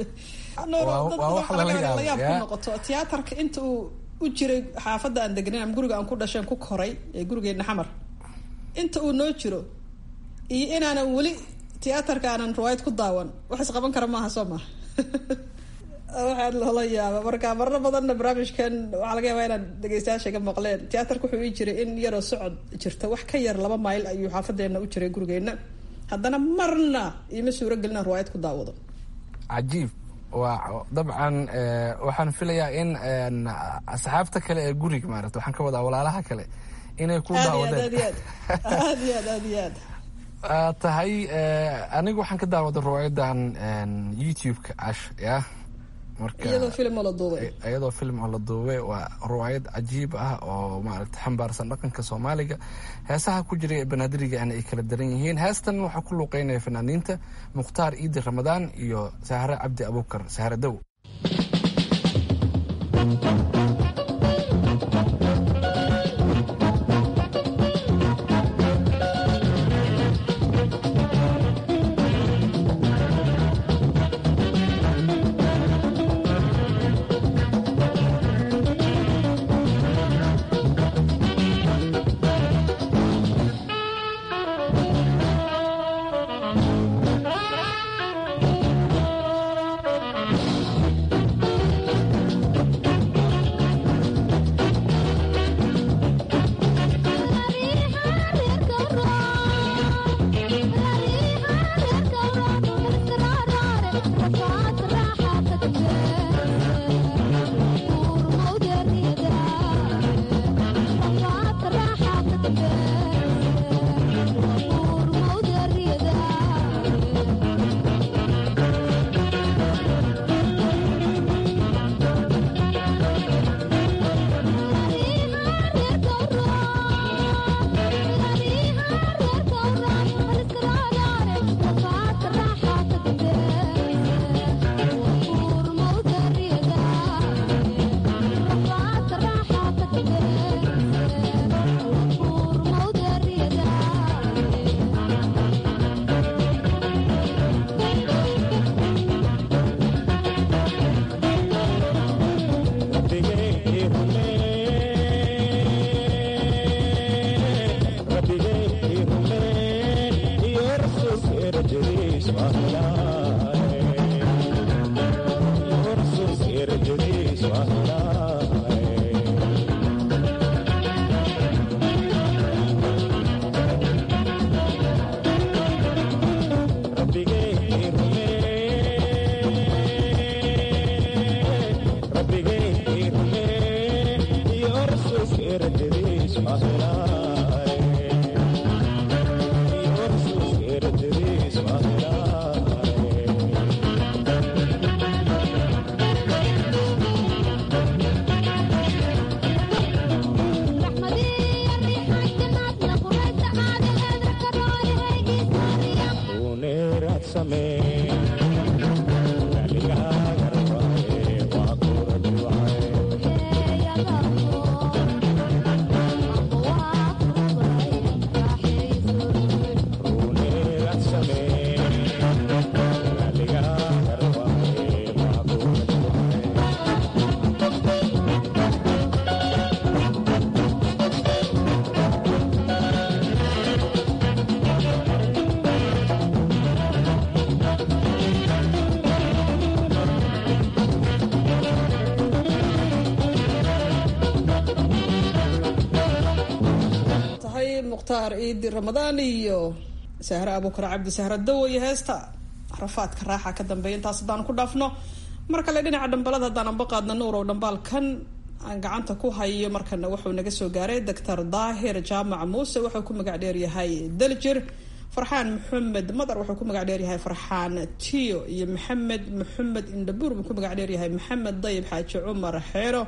layaab ku noqoto tiyaatarka inta uu u jiray xaafadda aan degnayn ama guriga aan ku dhasheen ku koray ee gurigeena xamar inta uu noo jiro iyo inaanan weli tiyaatarka aanan riwaayad ku daawan wax isqaban kara maaha soo maha waxaad loola yaaba marka marro badanna barnaamijkan waxaa laga yaabaa inaad dhegeystayaasha ka maqleen tiyaatarka wuxuu ii jiray in yaroo socod jirta wax ka yar laba mayl ayuu xaafadeena u jiray gurigeena haddana marna iima suuro gelina riwaayad ku daawado cajiib waa dabcan waxaan filayaa in asxaabta kale ee guriga maarata waxaan ka wadaa walaalaha kale inay ku daawadeen aad iyo aad aad iyo aad tahay anigu waxaan ka daawaday riwaayadan youtube-ka cash ya iyadoo film oo la duubay iyadoo film oo la duubay waa riwaayad cajiib ah oo maaragta xambaarsan dhaqanka soomaaliga heesaha ku jiray ee banaadirigaana ay kala daran yihiin heestan waxaa ku luuqeynaya fanaaniinta mukhtaar iidi ramadaan iyo sahre cabdi abuukar sahre dow mukhtaar ciidi ramadaan iyo sahre abuukar cabdi sahra dawo iyo heesta rafaadka raaxa ka dambeeya intaas haddaan ku dhaafno mar kale dhinaca dhambalada haddaan anba qaadna nuurow dhambaalkan aan gacanta ku hayo markana wuxuu naga soo gaaray doctor daahir jaamac muuse wuxuu ku magac dheeryahay daljir farxaan maxamed madar wuxuu ku magac dheeryahay farxaan tiyo iyo maxamed maxamed indhabuur buu ku magac dheeryahay maxamed dayib xaaji cumar xeero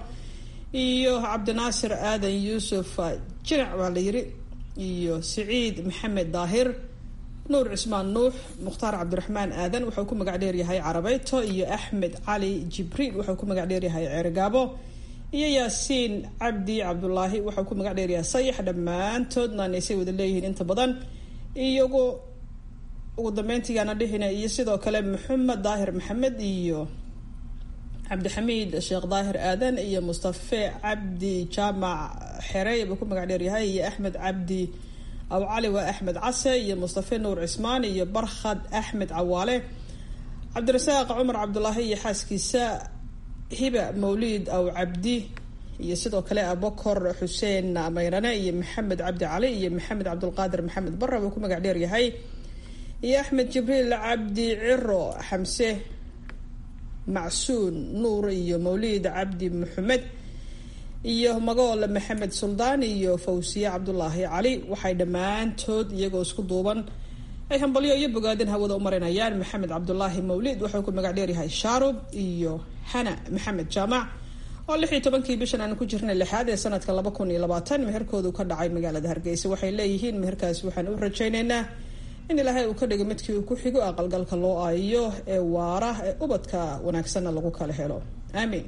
iyo cabdinaasir aadan yuusuf jinac baa la yiri iyo siciid maxamed daahir nuur cismaan nuux mukhtaar cabdiraxmaan aadan wuxuu ku magac dheeryahay carabeyto iyo axmed cali jibriil wuxuu ku magac dheeryahay ceerigaabo iyo yaasiin cabdi cabdulaahi wuxuu ku magac dheeryahay sayax dhammaantoodna naysay wada leeyihiin inta badan iyagu ugu dambeyntigaana dhihina iyo sidoo kale maxamed daahir maxamed iyo cabdixamiid sheekh daahir aadan iyo mustafe cabdi jaamac xerey buu ku magac dheeryahay iyo axmed cabdi aw cali waa axmed case iyo mustafe nuur cismaan iyo barkhad axmed cawaale cabdirasaaq cumar cabdulaahi iyo xaaskiisa hiba mawliid aw cabdi iyo sidoo kale abokor xuseen mayrane iyo maxamed cabdi cali iyo maxamed cabdulqaadir maxamed barre buu ku magac dheeryahay iyo axmed jibriil cabdi ciro xamse macsuun nuur iyo mawliid cabdi maxamed iyo magool maxamed suldaan iyo fawsiye cabdulaahi cali waxay dhammaantood iyagoo isku duuban ay hambalyo iyo bogaadin hawada u marinayaan maxamed cabdulaahi mawliid wuxuu ku magac dheeryahay shaarub iyo hana maxamed jaamac oo lix iyo tobankii bishan aan ku jirnay lixaad ee sanadka laba kun iyo labaatan meherkoodu ka dhacay magaalada hargeysa waxay leeyihiin meherkaasi waxaan u rajaynaynaa in ilaahay uu ka dhigo midkii uu ku xigo aqalgalka loo aayo ee waara ee ubadka wanaagsanna lagu kala helo aamiin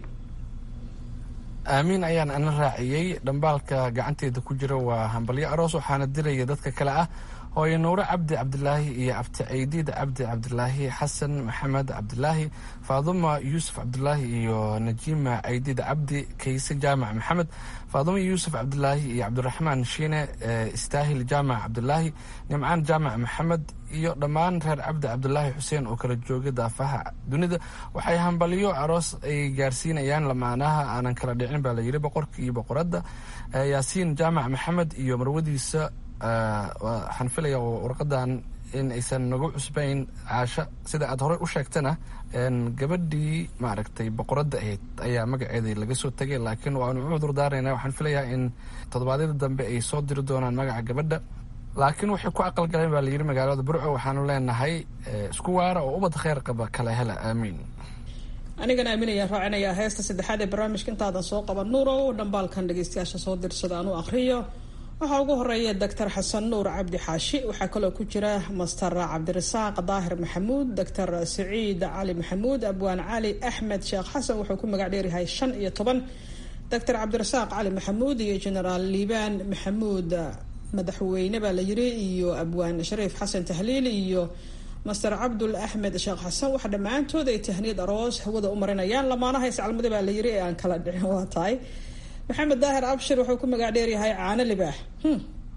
aamiin ayaan ana raaciyey dhambaalka gacanteeda ku jira waa hambalyo aroos waxaana diraya dadka kale ah hooyo nuure cabdi cabdilaahi iyo abti ceydiid cabdi cabdilaahi xasan maxamed cabdilaahi faaduma yuusuf cabdilaahi iyo najiima ceydiid cabdi kayse jaamac maxamed faaduma yuusuf cabdilaahi iyo cabdiraxmaan shiine istaahil jaamac cabdilaahi nimcaan jaamac maxamed iyo dhammaan reer cabdi cabdilaahi xuseen oo kala jooga daafaha dunida waxay hambalyo aroos ay gaarsiinayaan lamaanaha aanan kala dhicin baa layidhi boqorka iyo boqoradda yaasiin jaamac maxamed iyo marwadiisa waxaan filaya warqadan in aysan nagu cusbayn caasha sida aad horey u sheegtana gabadhii maaragtay boqoradda ahayd ayaa magaceeda laga soo tegay laakiin waanu u cudur daarayna waxaan filayaa in toddobaadyada dambe ay soo diri doonaan magaca gabadha laakiin waxay ku aqalgaleen baa layidhi magaalada burco waxaanu leenahay isku waara oo ubad kheyr qaba kala hela aamiin anigana aaminayaan raacinayaa heesta saddexaad ee barnaamijka intaadan soo qaban nuurow dhambaalkan dhegeystayaasha soo dirsada aan u akriyo waxaa ugu horeeya doctor xasan nuur cabdi xaashi waxaa kaloo ku jira master cabdirasaaq daahir maxamuud doctor saciid cali maxamuud abwaan cali axmed sheekh xasan wuxuu ku magac dheeryahay shan iyo toban doctor cabdirasaaq cali maxamuud iyo genaraal liibaan maxamuud madaxweyne baa la yiri iyo abwaan shariif xasan tahliil iyo master cabdul axmed sheekh xasan waxa dhammaantood ay tahniyad aroos hawada u marinayaan lamaanaha iscalmada baa la yiri ee aan kala dhicin waa tahay maxamed daahir abshir wuxuu ku magac dheeryahay caano libaax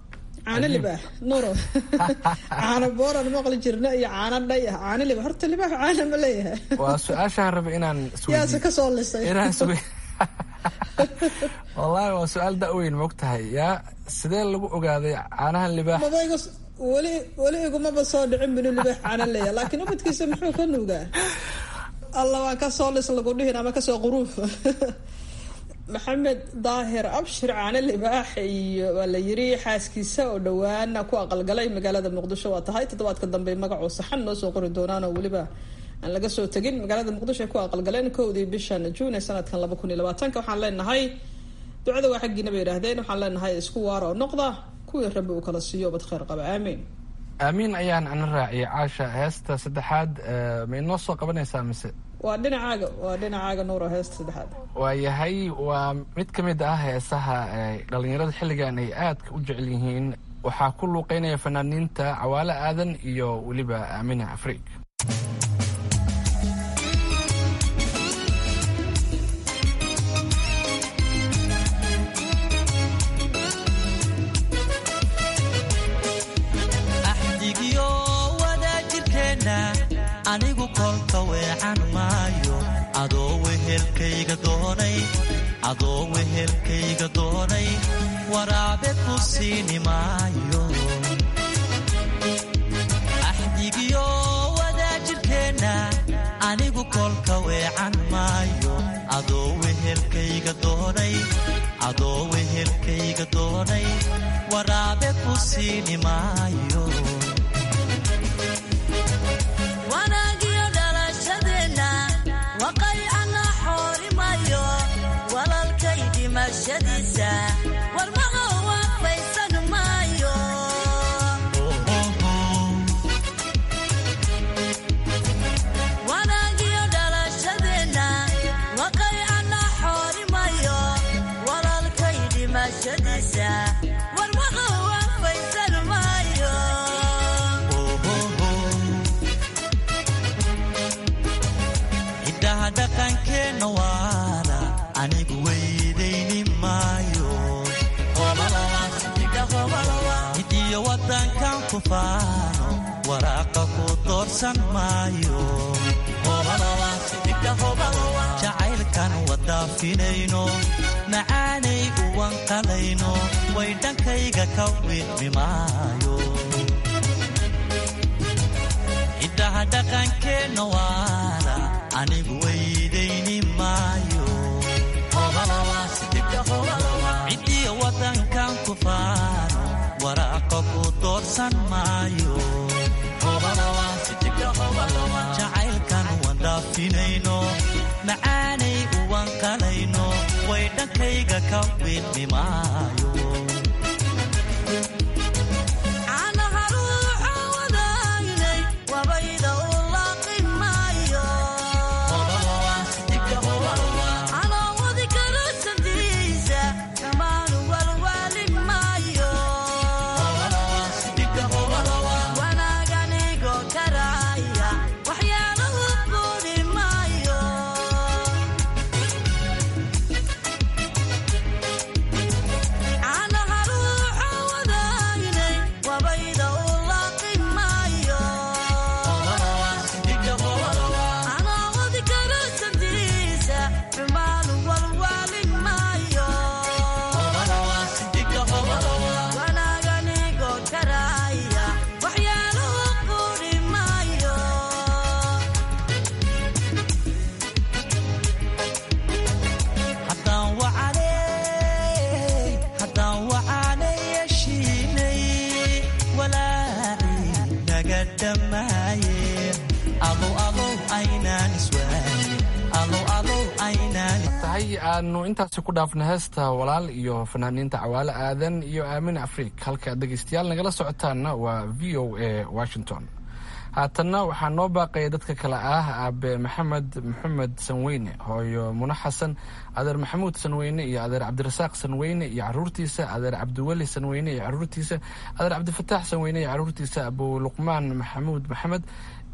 caano libaax nuuro caano booran maqli jirna iyo caano dhay ah caano libaax horta libaax caana ma leeyahay waa su-aashaan rabay inaan yaase ka soo lisay inaan iswe wallaahi waa su-aal da-weyn moog tahay yaa sidee lagu ogaaday caanahan libaax maba iga weli weli igumaba soo dhicin binu libaax caana leeyahay laakiin ubadkiisa muxuu ka nuugaa alla waan kasoo lis lagu dhihin ama kasoo quruuf maxamed daahir abshir caane libaax iyo waa la yiri xaaskiisa oo dhawaana ku aqalgalay magaalada muqdisho waa tahay toddobaadka dambe magacoo saxan noo soo qori doonaan oo weliba aan laga soo tegin magaalada muqdisho ay ku aqalgaleen kowdii bishan juun ee sanadkan laba kun iyo labaatanka waxaan leenahay ducada waa xaggiina bay yidhaahdeen waxaan leenahay isku waara oo noqda kuwii rabbi uu kala siiyo bad kheyr qaba aamiin aamiin ayaan ana raaciyay caasha heesta saddexaad ma inoo soo qabanaysaa mise waa dhinacaaga waa dhinacaaga nuura heesta saddexaad waayahay waa mid ka mid ah heesaha dhalinyarada xilligan ay aadka u jecel yihiin waxaa ku luuqeynaya fanaaniinta cawaale aadan iyo weliba aamina afriig anigu kolka weecan maayo adoo wehelkayga doonay adoo wehelkayga doonay waraabe ku siini maayo axdigiyo wadaajirkeenna anigu kolka weecan maayo adoo wehelkayga doonay adoo wehelkayga doonay waraabe ku siini maayo hiddaha dhaqankeenna waana anigu weydayni maayo hidiyo wadankan ku faano waraaqa ku doorsan maayo jacaylkan wadaafinayno macaanay uwanqalayno way dhankayga ka wiidmi maayo hiddaha dhaqankeenna waana anigu weydayni maayo cidiyo wadankan ku faano waraaqa ku doorsan maayo jacaylkan wandaafinayno macaanay uwanqalayno way dhankayga ka wiidmi maayo aanu intaasi ku dhaafna heesta walaal iyo fanaaniinta cawaale aadan iyo aamin afriik halka dhegeystayaal nagala socotaanna waa v o a washington haatanna waxaa noo baaqaya dadka kale ah aabe maxamed maxamed sanweyne hooyo mune xasan adeer maxamuud sanweyne iyo adeer cabdirasaaq sanweyne iyo caruurtiisa adeer cabdiweli sanweyne iyo caruurtiisa adeer cabdifataax sanweyne iyo caruurtiisa abu luqmaan maxamuud maxamed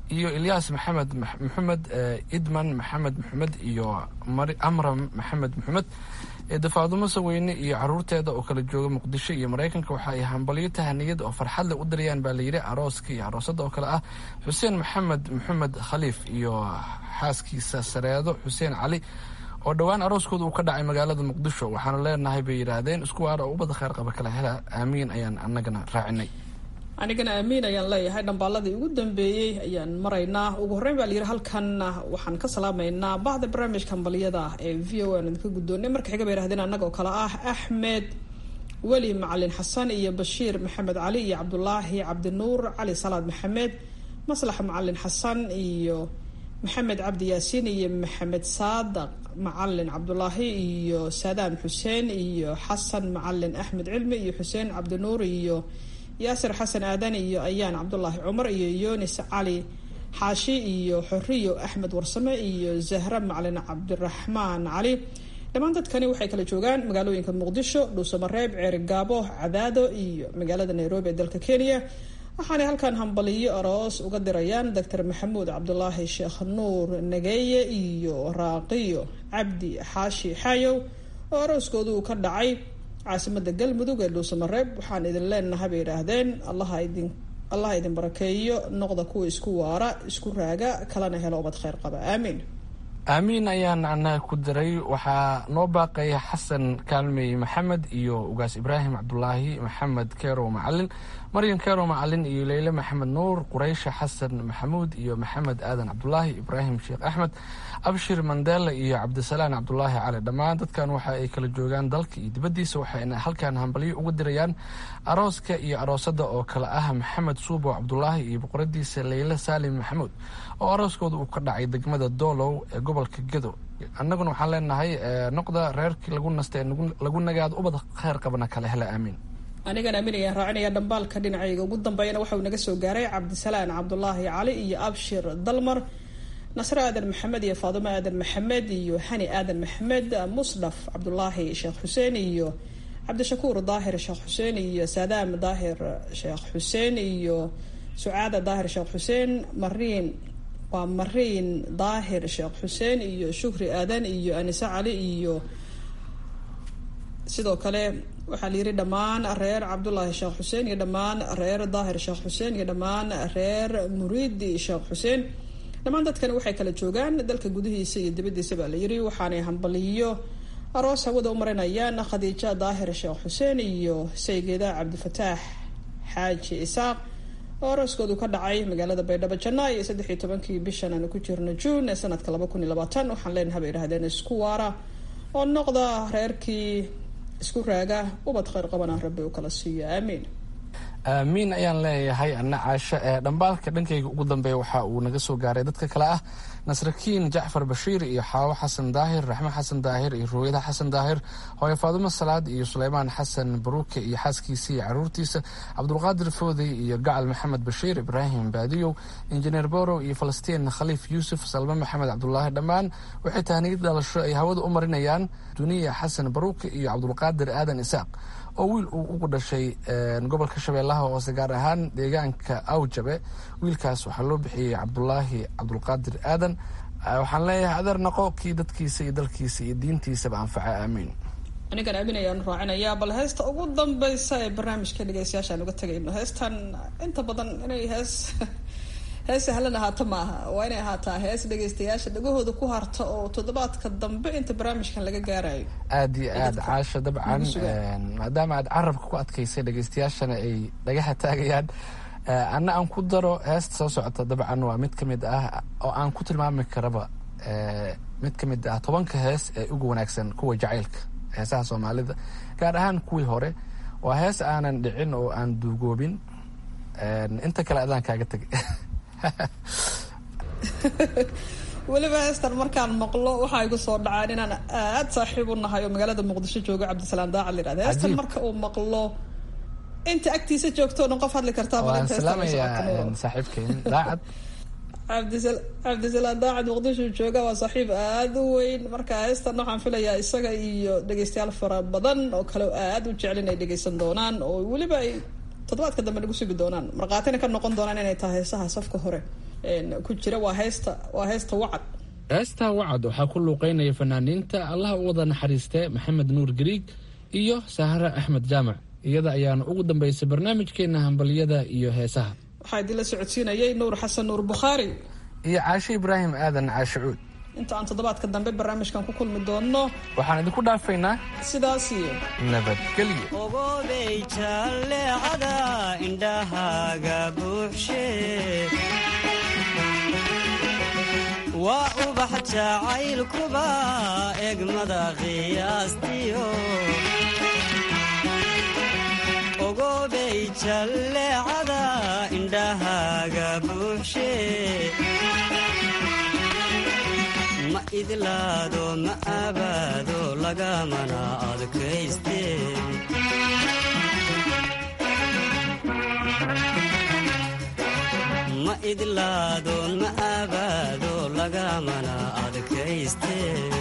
iyo ilyaas maxamed maxamed idman maxamed maxamed iyo amram maxamed maxamed dafaadumo saweyne iyo caruurteeda oo kala jooga muqdisho iyo maraykanka waxa ay hambalyo tahaniyad oo farxad leh u dirayaan baa layidhi arooska iyo aroosada oo kale ah xuseen maxamed maxamed khaliif iyo xaaskiisa sareedo xuseen cali oo dhowaan arooskooda uu ka dhacay magaalada muqdisho waxaana leenahay bay yidhaahdeen isku waara oo ubada kheyr qaba kala hela aamiin ayaan anagana raacinay anigana aamiin ayaan leeyahay dhambaaladii ugu dambeeyey ayaan maraynaa ugu horreyn baa layidhi halkan waxaan ka salaamaynaa bahda barnaamijka hambalyada ee v o aan idinka guddoonay marka xiga bay yidhahdeen annaga oo kale ah axmed weli macalin xasan iyo bashiir maxamed cali iyo cabdulaahi cabdinuur cali salaad maxamed maslax macalin xasan iyo maxamed cabdi yaasiin iyo maxamed saadaq macalin cabdulaahi iyo saadaam xuseen iyo xasan macalin axmed cilmi iyo xuseen cabdinuur iyo yaasir xasan aadan iyo ayaan cabdulaahi cumar iyo yunis cali xaashi iyo xoriyo axmed warsame iyo zahra macalin cabdiraxmaan cali dhammaan dadkani waxay kala joogaan magaalooyinka muqdisho dhuusamareeb ceerigaabo cadaado iyo magaalada nairobi ee dalka kenya waxaanay halkan hambaliyo aroos uga dirayaan doctor maxamuud cabdulaahi sheekh nuur nageeye iyo raaqiyo cabdi xaashi xaayow oo arooskooda uu ka dhacay caasimada galmudug ee dhuusamareeb waxaan idin leenahay bay yidhaahdeen allaha idin allaha idin barakeeyo noqda kuwa isku waara isku raaga kalena helo ubad kheyr qaba aamiin aamiin ayaan annaga ku diray waxaa noo baaqaya xasan kaalmey maxamed iyo ugaas ibraahim cabdulaahi maxamed kerow macalin maryan kerow macalin iyo leyle maxamed nuur quraysha xasan maxamuud iyo maxamed aadan cabdulaahi ibraahim sheekh axmed abshir mandela iyo cabdisalaan cabdulaahi cali dhammaan dadkan waxa ay kala joogaan dalka iyo dibaddiisa waxayna halkan hambalyo uga dirayaan arooska iyo aroosada oo kale ah maxamed suubow cabdulaahi iyo boqoradiisa leyle saalim maxamuud oo arooskooda uu ka dhacay degmada doolow ee gobolka gedo annaguna waxaan leenahay noqda reerkii lagu nasta ee lagu nagaado ubad kheyr qabana kale hela aamiin anigan aamin ayaan raacinaya dhambaalka dhinacayga ugu dambeeyana waxauu naga soo gaaray cabdisalaan cabdulaahi cali iyo abshir dalmar nasre aadan maxamed iyo faadimo aadan maxamed iyo hani aadan maxamed musdhaf cabdulaahi sheekh xuseen iyo cabdishakuur daahir sheekh xuseen iyo saadaam daahir sheekh xuseen iyo sucaada daahir sheekh xuseen mariin waa mariin daahir sheekh xuseen iyo shukri aadan iyo anise cali iyo sidoo kale waxaa la yidhi dhammaan reer cabdulaahi sheekh xuseen iyo dhammaan reer daahir sheekh xuseen iyo dhammaan reer muriidi sheekh xuseen dhammaan dadkani waxay kala joogaan dalka gudihiisa iyo dibadiisa baa la yidhi waxaanay hambaliyo aroos hawada u marinayaan khadiija daahir sheekh xuseen iyo saygeeda cabdifataax xaaji isaaq oo arooskoodu ka dhacay magaalada baydhabo janaayo iyo saddex iyo tobankii bishan aanu ku jirno juun ee sanadka laba kun iyo labaatan waxaan leenahay bay idhahdeen isku waara oo noqda reerkii isku raaga ubad kheyr qabana rabbi u kala siiyo aamiin aamiin ayaan leeyahay anna caasho ee dhambaalka dhankayga ugu dambeeya waxa uu naga soo gaaray dadka kale ah nasrakiin jacfar bashiir iyo xaawo xasan daahir raxme xasan daahir iyo ruweyda xasan daahir hooye faadumo salaad iyo suleymaan xasan baruuke iyo xaaskiisa iyo caruurtiisa cabdulqaadir foodey iyo gacal maxamed bashiir ibraahim baadiyow injineer borow iyo falastiin khaliif yuusuf salme maxamed cabdulaahi dhammaan waxay tahniyad dhalasho ay hawada u marinayaan duniya xasan baruuke iyo cabdulqaadir aadan isaaq oo wiil uu ugu dhashay gobolka shabeellaha hoose gaar ahaan deegaanka awjabe wiilkaas waxaa loo bixiyey cabdulaahi cabdulqaadir aadan waxaan leeyahay adeer naqo kii dadkiisa iyo dalkiisa iyo diintiisaba anfaca aamiin anigan aamin ayaan raacinayaa bal heesta ugu dambeysa ee barnaamijka dhegeystayaashaan uga tegayno heestan inta badan inay hees hees sahlan ahaato maaha waa inay ahaataa hees dhegeystayaasha dhagahooda ku harta oo toddobaadka dambe inta barnaamijkan laga gaarayo aada iyo aada caasho dabcan maadaama aad carabka ku adkaysay dhegeystayaashana ay dhagaha taagayaan anna aan ku daro heesta soo socota dabcan waa mid ka mid ah oo aan ku tilmaami karaba mid ka mid ah tobanka hees ee ugu wanaagsan kuwa jacaylka heesaha soomaalida gaar ahaan kuwii hore waa hees aanan dhicin oo aan duugoobin inta kale adaan kaaga tegay weliba heestan markaan maqlo waxaa igu soo dhacaan inaan aad saaxiib u nahay oo magaalada muqdisho jooga cabdisalaam daacad layirahda heestan marka uu maqlo inta agtiisa joogto dhan qof hadli kartaa waan salaamayaa saaxiibkeen daacad cabdisalaam daacad muqdisho jooga waa saaxiib aada u weyn marka heestan waxaan filayaa isaga iyo dhegeystayaal fara badan oo kale aada u jecel inay dhegeysan doonaan oo weliba ay toddobaadka dambe nagu sugi doonaan markhaatina ka noqon doonaan inay tahay heesaha safka hore ku jira waa heesta waa heesta wacad heestaa wacad waxaa ku luuqeynaya fanaaniinta allaha u wada naxariistee maxamed nuur gariig iyo sahre axmed jaamac iyada ayaana ugu dambeysay barnaamijkeena hambaliyada iyo heesaha waxaa idinla socodsiinayay nuur xasan nuur bukhaari iyo caashe ibraahim aadan caashicuud inta aan toddobaadka dambe barnaamijkan ku kulmi doonno waxaan idinku dhaafaynaa sidaas iyo nabadgelyo ogobey jalleecada indhahaaga buuxshe waa ubax jacaylkuba egmada qiyaastiyo ogobey jalleecada indhahaaga buuxshe ma idlaado ma abaado lagamana adkayste ma idlaado ma abaado lagamana adkayste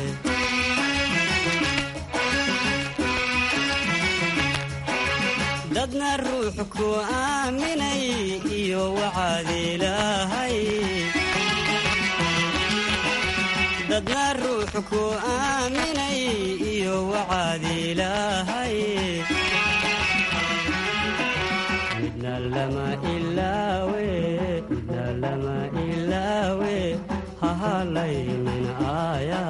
dadna ruux ku aaminay iyo wacaad ilaahay dadna ruux ku aaminay iyo wacaad ilaahay midna lama ilaawe midna lama ilaawe hahalaynin aaya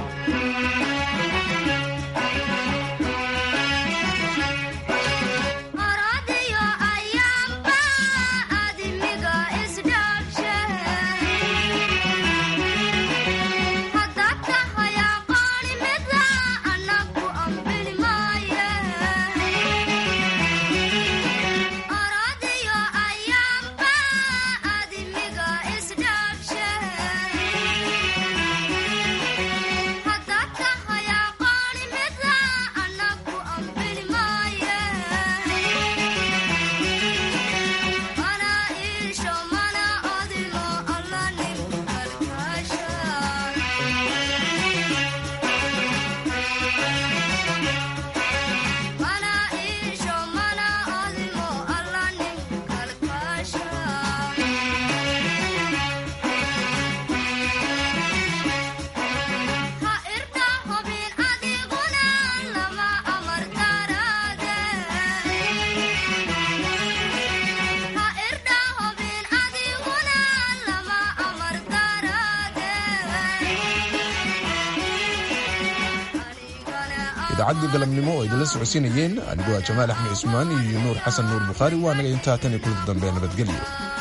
idaacadii galabnimo oo idinla socodsiinayeen anigoo ah jamaal axmed cismaan iyo nuur xasan nuur bukhaari waa naga intaa tan iyo kulida dambe nabadgelyo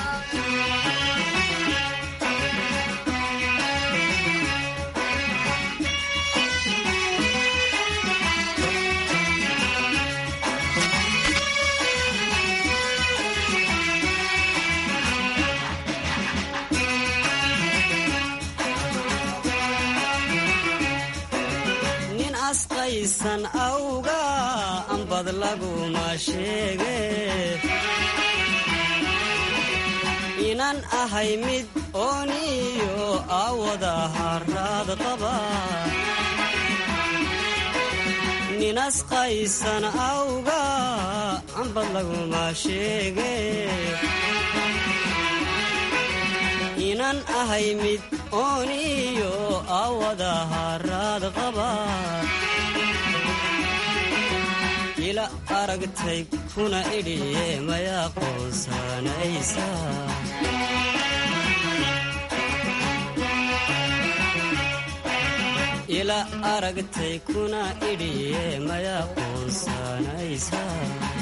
nin asqaysan awga ambad laguma sheege inan ahay mid ooniyo awada haraad qaba nin asqaysan awga ambad laguma sheege inan ahay mid ooniyo awada haraad qaba ila aragtay kuna idhiye maya qoonsanaysa ila aragtay kuna idhiye maya qoonsanaysa